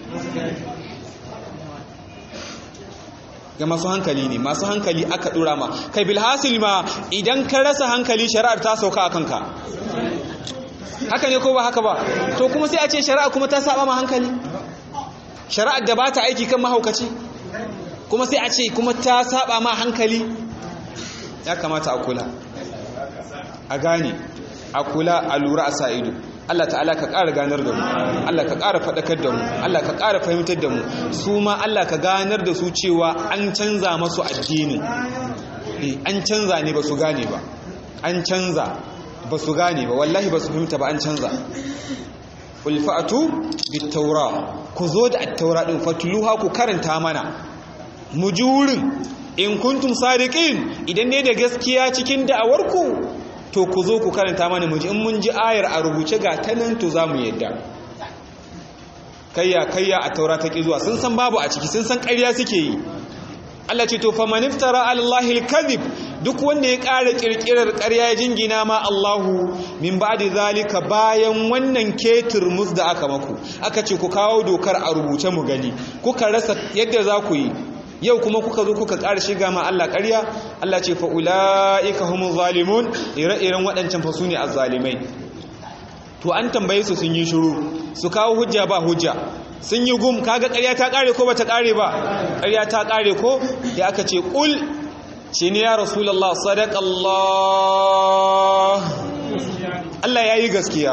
ga masu hankali ne masu hankali aka dora ma kai bilhasil ma idan ka rasa hankali shari'ar ta sauka a kanka haka ne ko ba haka ba to kuma sai a ce shari'a kuma ta saba ma hankali shari'ar da ba ta aiki kan mahaukaci kuma sai a ce kuma ta saba ma hankali ya kamata a kula a gane a kula a lura a sa ido Allah ta'ala ka ƙara ganar da mu Allah ka ƙara faɗakar da mu Allah ka ƙara fahimtar da mu su ma Allah ka ganar da su cewa an canza masu addinin an canza ne ba su gane ba an canza ba su gane ba wallahi ba su fahimta ba an canza qul fa'tu bit-taura ku zo da at-taura din fatluha ku karanta mana mu ji wurin in kuntum sadiqin idan ne da gaskiya cikin da'awarku to ku zo ku karanta mana mu ji in mun ji ayar a rubuce ga ta nan to za mu yadda kayya kayya a taura ta ki zuwa sun san babu a ciki sun san ƙarya suke yi Allah ce to faman iftara alallahi alkadhib duk wanda ya ƙara kirkirar ƙarya ya jingina ma Allahu min ba'di zalika bayan wannan ketir mus da aka maku aka ce ku kawo dokar a rubuce mu gani kuka rasa yadda za ku yi yau kuma kuka zo kuka ƙara shiga ma Allah ƙarya Allah ce fa ulaika humuz zalimun ire-iren waɗancan fa sune azzalimai to an tambaye su sun yi shiru su kawo hujja ba hujja sun yi gum kaga ƙarya ta ƙare ko bata ƙare ba ƙarya ta ƙare ko ya aka ce ƙul ce ne ya rasulullah sadaqallah Allah ya yi gaskiya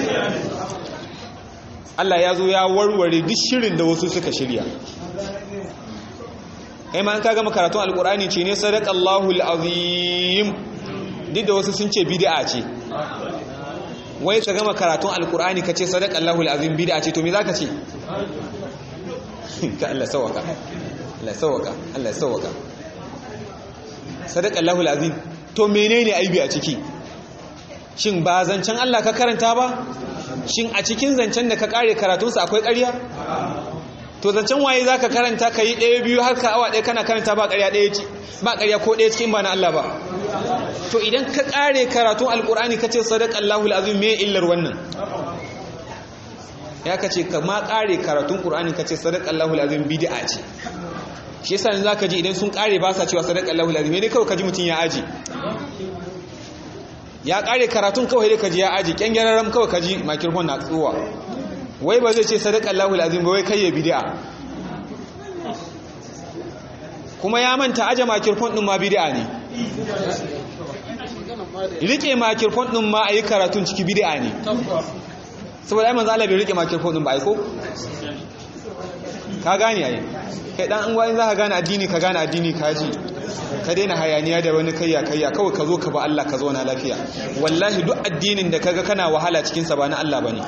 Allah ya zo ya warware duk shirin da wasu suka shirya kai ma an kaga makaratun alkur'ani ce ne sadaqallahu alazim duk da wasu sun ce bid'a ce wai ka gama karatun alkur'ani ka ce sadaqallahu alazim bid'a ce to me zaka ce ka Allah sawaka Allah sawaka Allah sawaka sadaqallahu alazim to menene aibi a ciki shin ba zancen Allah ka karanta ba shin a cikin zancen da ka kare karatunsa akwai ƙarya to zancen waye za ka karanta ka yi ɗaya biyu har ka awa ɗaya kana karanta ba ƙarya ɗaya ce ba ƙarya ko ɗaya cikin ba na Allah ba to idan ka ƙare karatun alƙur'ani ka ce sadaq Allahu azim me illar wannan ya ka ce ka ma ƙare karatun ƙur'ani ka ce sadaq Allahu azim bid'a ce shi yasa za ka ji idan sun ƙare ba sa cewa sadaq Allahu azim ne kawai ka ji mutum ya aji ya ƙare karatun kawai dai ka ji ya aji ƙyangyararram kawai ka ji makirfon na tsuwa wai ba zai ce sadaka Allahul azim ba wai kai ya bid'a kuma ya manta aje makirfon din ma bid'a ne rike makirfon din ma ayi karatun ciki bid'a ne saboda ai manzo Allah bai rike makirfon din ba ai ko ka gane ai kai dan an gwani zaka gane addini ka gane addini ka ji ka daina hayaniya da wani kayya kayya kawai ka zo ka ba Allah ka zauna lafiya wallahi duk addinin da kaga kana wahala cikin sa ba na Allah bane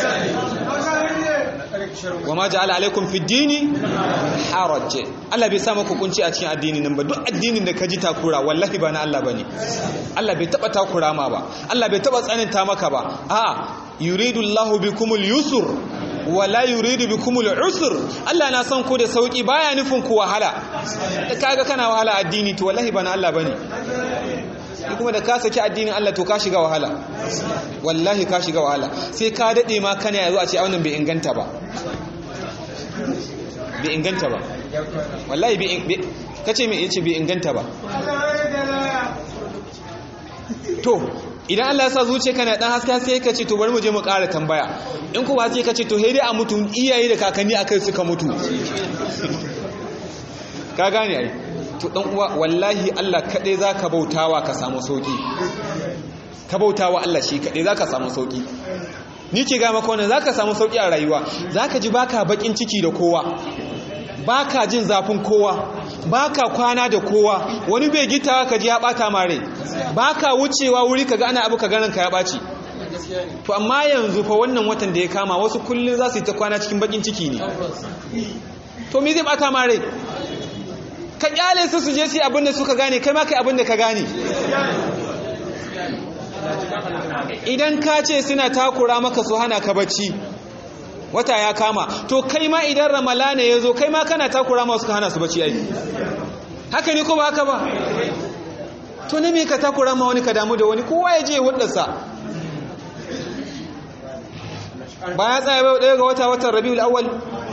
wa ma ja'ala alaikum fi dini haraj Allah bai sa maka kunci a cikin addinin nan ba duk addinin da ka ji takura wallahi ba na Allah bane Allah bai taba takura ma ba Allah bai taba tsananta maka ba a'a yuridu Allahu bikumul yusr wala yuridu bikumul usr Allah na san ku da sauki baya nufin ku wahala kaga kana wahala addini to wallahi ba na Allah bane kuma da ka saki addinin Allah to ka shiga wahala wallahi ka shiga wahala sai ka dade ma kana yazo a ce wannan bai inganta ba bai inganta ba wallahi bai kace me yace bai inganta ba to idan Allah ya sa zuciya kana dan haske sai ka ce to bari mu je mu ƙara tambaya in kuma sai ka ce to dai a mutu iyaye da kakanni akai suka mutu ka gane ai to dan uwa wallahi Allah kadai zaka bautawa ka samu sauki ka bautawa Allah shi kadai zaka samu sauki ni ke ga maka wannan zaka samu sauki a rayuwa zaka ji baka bakin ciki da kowa baka jin zafin kowa baka kwana da kowa wani bai gitawa ka ji ya bata mare baka wucewa wuri kaga ana abu ka ganin ka ya baci to amma yanzu fa wannan watan da ya kama wasu kullun za su yi ta kwana cikin bakin ciki ne to me zai bata mare ka kyale su su je su abin da suka gane kai ma kai abin da ka gane idan ka ce suna takura maka su hana ka bacci wata ya kama to kai ma idan ramalana ya zo kai ma kana takura ma suka hana su bacci ai haka ne ko ba haka ba to ne me ka takura ma wani ka damu da wani kowa ya je hudarsa ba ya tsaya bai ɗaya ga wata watan rabiul awwal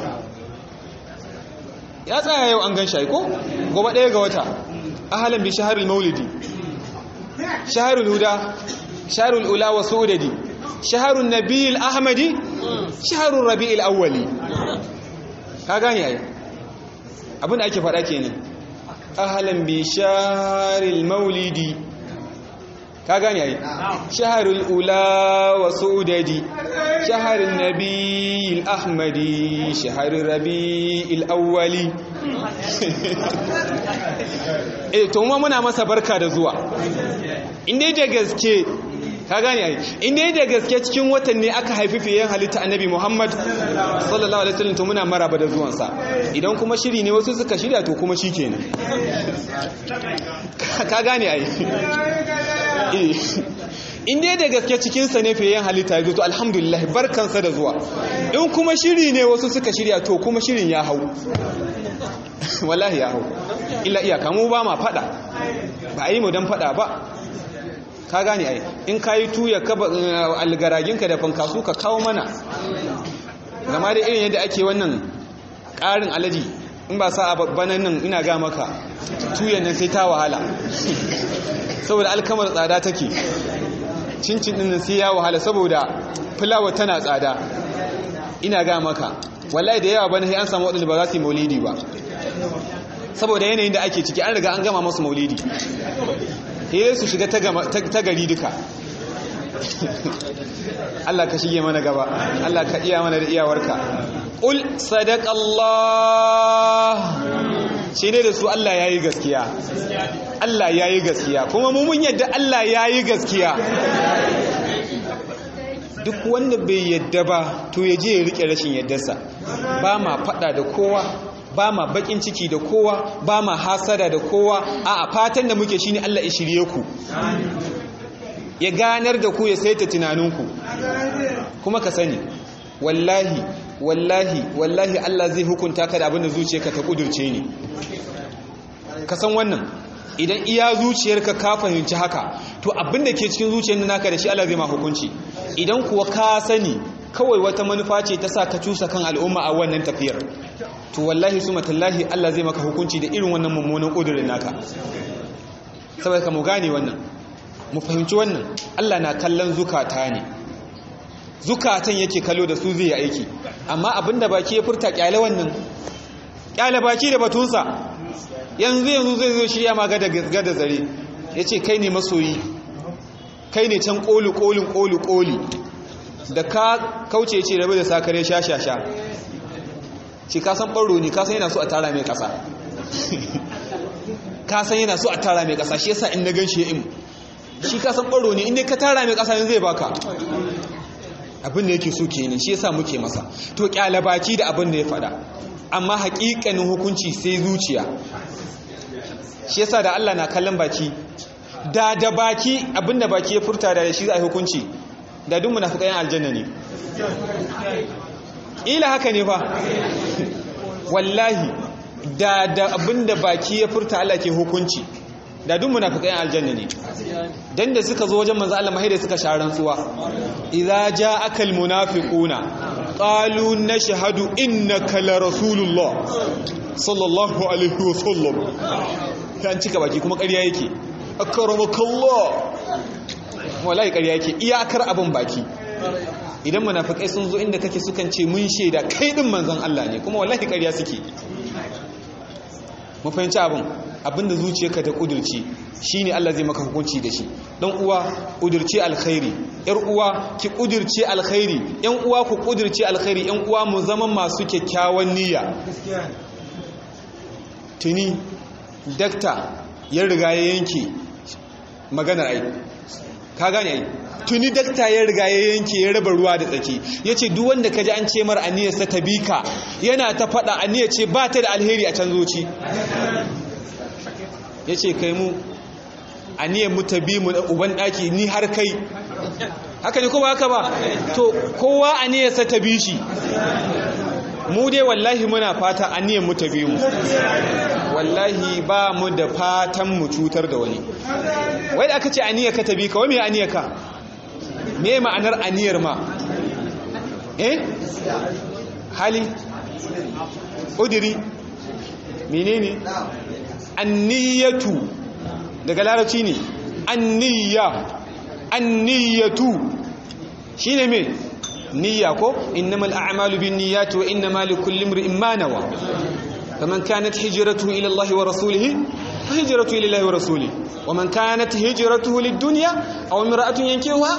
ya tsaya yau an gan shi ko gobe ɗaya ga wata ahalan bi shaharul maulidi shaharul huda shaharul ula wa su'udadi shaharun nabiyil ahmadi shaharun rabi'il awwali ka gane ai abin da ake faɗa kenan ahalan bi shaharul maulidi ka gane ai shaharul ula wa su'udadi shaharun nabiyil ahmadi shaharun rabi'il awwali eh to mu muna masa barka da zuwa inda da gaske ka gane ai inda da gaske cikin watan ne aka haifi fiyen halitta annabi Muhammad sallallahu alaihi wasallam to muna maraba da zuwan sa idan kuma shiri ne wasu suka shirya to kuma shikenan ka gane ai inda da gaske cikin sa ne fiyen halitta ya zo to alhamdulillah barkansa da zuwa in kuma shiri ne wasu suka shirya to kuma shirin ya hau wallahi ya hau illa iyaka mu ba ma fada ba a yi mu don fada ba ka gane ai in ka yi tuya algaraginka da fankasu ka kawo mana gama da irin yadda ake wannan ƙarin alaji in ba sa a babbanan nan ina ga maka tuyan nan sai ta wahala saboda alkamar tsada take cincin ɗin sai ya wahala saboda fulawa tana tsada ina ga maka wallahi da yawa bane sai an samu waɗanda ba za su yi maulidi ba saboda yanayin da ake ciki an riga an gama masu maulidi sai su shiga ta gari duka Allah ka shige mana gaba Allah ka iya mana da iyawarka ul sadaqallah shi ne da su Allah yayi gaskiya Allah yayi gaskiya kuma mu mun yadda Allah yayi gaskiya duk wanda bai yadda ba to ya je ya rike rashin yaddarsa ba ma fada da kowa ba ma bakin ciki da kowa ba ma hasada da kowa a fatan da muke shine Allah ya shirye ku ya ganar da ku ya saita tunaninku kuma ka sani wallahi wallahi wallahi Allah zai hukunta ka da abin da zuciyarka ta kudurce ne ka san wannan idan iya zuciyarka ka fahimci haka to abin da ke cikin zuciyar naka da shi Allah zai ma hukunci idan kuwa ka sani kawai wata manufa ce ta sa ka cusa kan al'umma a wannan tafiyar to wallahi su matallahi Allah zai maka hukunci da irin wannan mummunan ƙudurin naka saboda ka mu gane wannan mu fahimci wannan Allah na kallon zukata ne zukatan yake kallo da su zai yi aiki amma abinda baki ya furta kyale wannan kyale baki da batunsa yanzu yanzu zai zo shirya ma gada gada zare ya ce kai ne masoyi kai ne can ƙoli ƙolin ƙoli ƙoli da ka kauce ce rabu da sakare sha sha sha ce kasan ɓaro ne kasan yana so a tara mai ƙasa kasan yana so a tara mai ƙasa shi yasa in na gan shi ya im shi kasan ɓaro ne inda ka tara mai ƙasa zai baka abin da yake so kenan shi yasa muke masa to baki da abin da ya faɗa amma haƙiƙanin hukunci sai zuciya shi yasa da Allah na kallon baki da da baki abin da baki ya furta da shi za a hukunci da duk munafiqan aljanna ne ila haka ne fa wallahi da da abinda baki ya furta Allah ke hukunci da duk munafiqan aljanna ne dan da suka zo wajen manzo Allah mahai da suka sharan tsuwa idza ja'aka almunafiquna qalu nashhadu innaka la rasulullah sallallahu alaihi wasallam kan cika baki kuma ƙarya yake akramakallah wallahi ƙarya yake iyakar abin baki idan munafikai sun zo inda kake sukan ce mun shaida kai din manzon Allah ne kuma wallahi ƙarya suke mu fahimci abin abinda zuciyarka ta kudurci shine Allah zai maka hukunci da shi dan uwa kudurci alkhairi yar uwa ki kudurci alkhairi yan uwa ku kudurci alkhairi yan uwa mu zama masu kyakkyawan niyya tuni dakta ya riga ya yanke maganar ai ka gane ai tuni dakta ya riga ya yanke ya raba ruwa da tsaki ya ce duk wanda ka ji an ce mar aniyarsa ta bi ka yana ta faɗa aniyar ce ba ta da alheri a can zoci ya ce kai mu aniyar mu ta bi mu uban ɗaki ni har kai haka ne kuma haka ba to kowa aniyarsa ta bi shi mu dai wallahi muna fata aniyar mu ta bi mu wallahi ba mu da fatan mu cutar da wani wai da aka ce aniyar ka ta bi ka wai me aniyar ka me ma'anar aniyar ma eh hali udiri menene anniyatu daga larabci ne anniya anniyatu shine me niyya ko innamal a'malu binniyati wa innamal likulli imrin ma nawa faman kanat hijratuhu ila Allah wa rasulihi fa hijratuhu ila Allah wa rasulihi wa man kanat hijratuhu lid-dunya aw imra'atun yankihuha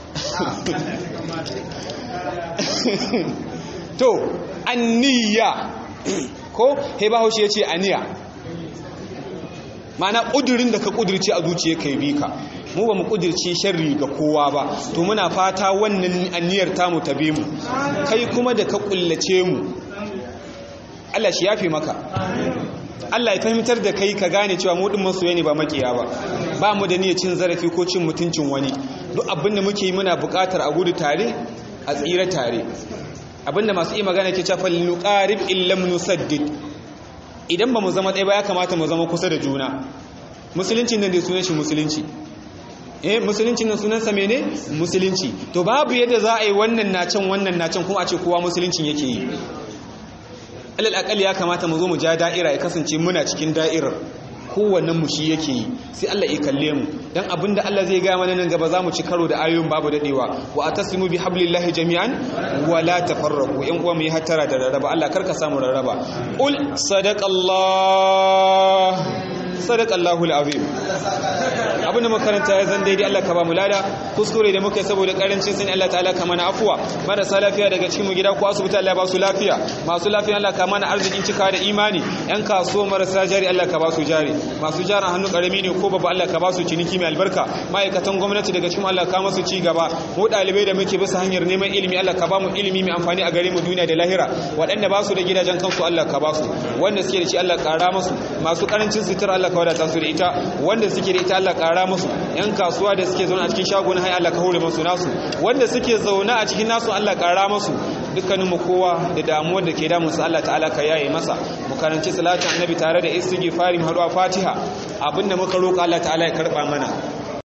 to anniya ko he ba haushe yace aniya mana kudurin da ka kudirce a zuciya kai bi ka mu ba mu kudirce sharri ga kowa ba to muna fata wannan aniyar tamu ta be mu kai kuma da ka kullace mu Allah shi yafe maka Allah ya fahimtar da kai ka gane cewa mu din masoya ne ba makiya ba ba mu da niyyar cin zarafi ko cin mutuncin wani duk abin da muke yi muna buƙatar a gudu tare a tsira tare abinda masu yi magana ke cewa nuqarib illam nusaddid idan ba mu zama ɗaya ba ya kamata mu zama kusa da juna musulunci nan da sunan shi musulunci eh musulunci nan sunan sa mene musulunci to babu yadda za a yi wannan na can wannan na can kuma a ce kowa musuluncin yake yi alal akali ya kamata mu zo mu ja da'ira ya kasance muna cikin da'irar kowannen mu shi yake yi sai Allah ya kalle mu dan abinda Allah zai ga mana nan gaba za mu ci karo da ayoyin babu dadewa wa atasimu bi hablillahi jami'an wa la tafarraqu yan uwa mu yi hattara da rarraba Allah karka samu rarraba qul sadaqallah sadaqallahu alazim abinda makaranta ya zan daidai Allah ka ba mu lada kuskure da muka saboda karancin sani Allah ta'ala ka mana afuwa marasa lafiya daga cikin mu gida ko asibiti Allah ba su lafiya masu lafiya Allah ka mana arzikin cika da imani yan kasuwa marasa jari Allah ka ba su jari masu jaran hannu karami ne ko babba Allah ka ba su ciniki mai albarka ma'aikatan gwamnati daga cikin Allah ka masu ci gaba mu dalibai da muke bisa hanyar neman ilimi Allah ka ba mu ilimi mai amfani a gare mu duniya da lahira waɗanda ba su da gidajen kansu Allah ka ba su wanda suke da shi Allah ƙara musu masu karancin sutura Allah ka wadata su da ita wanda suke da ita Allah ƙara musu yan kasuwa da suke zaune a cikin shagunan hai Allah ka hore musu nasu wanda suke zaune a cikin nasu Allah ƙara musu dukkaninmu kowa da damuwar da ke damun su Allah ta'ala ka yaye masa mu karanci salatin annabi tare da istighfari mu haɗuwa fatiha abinda muka roƙa Allah ta'ala ya karɓa mana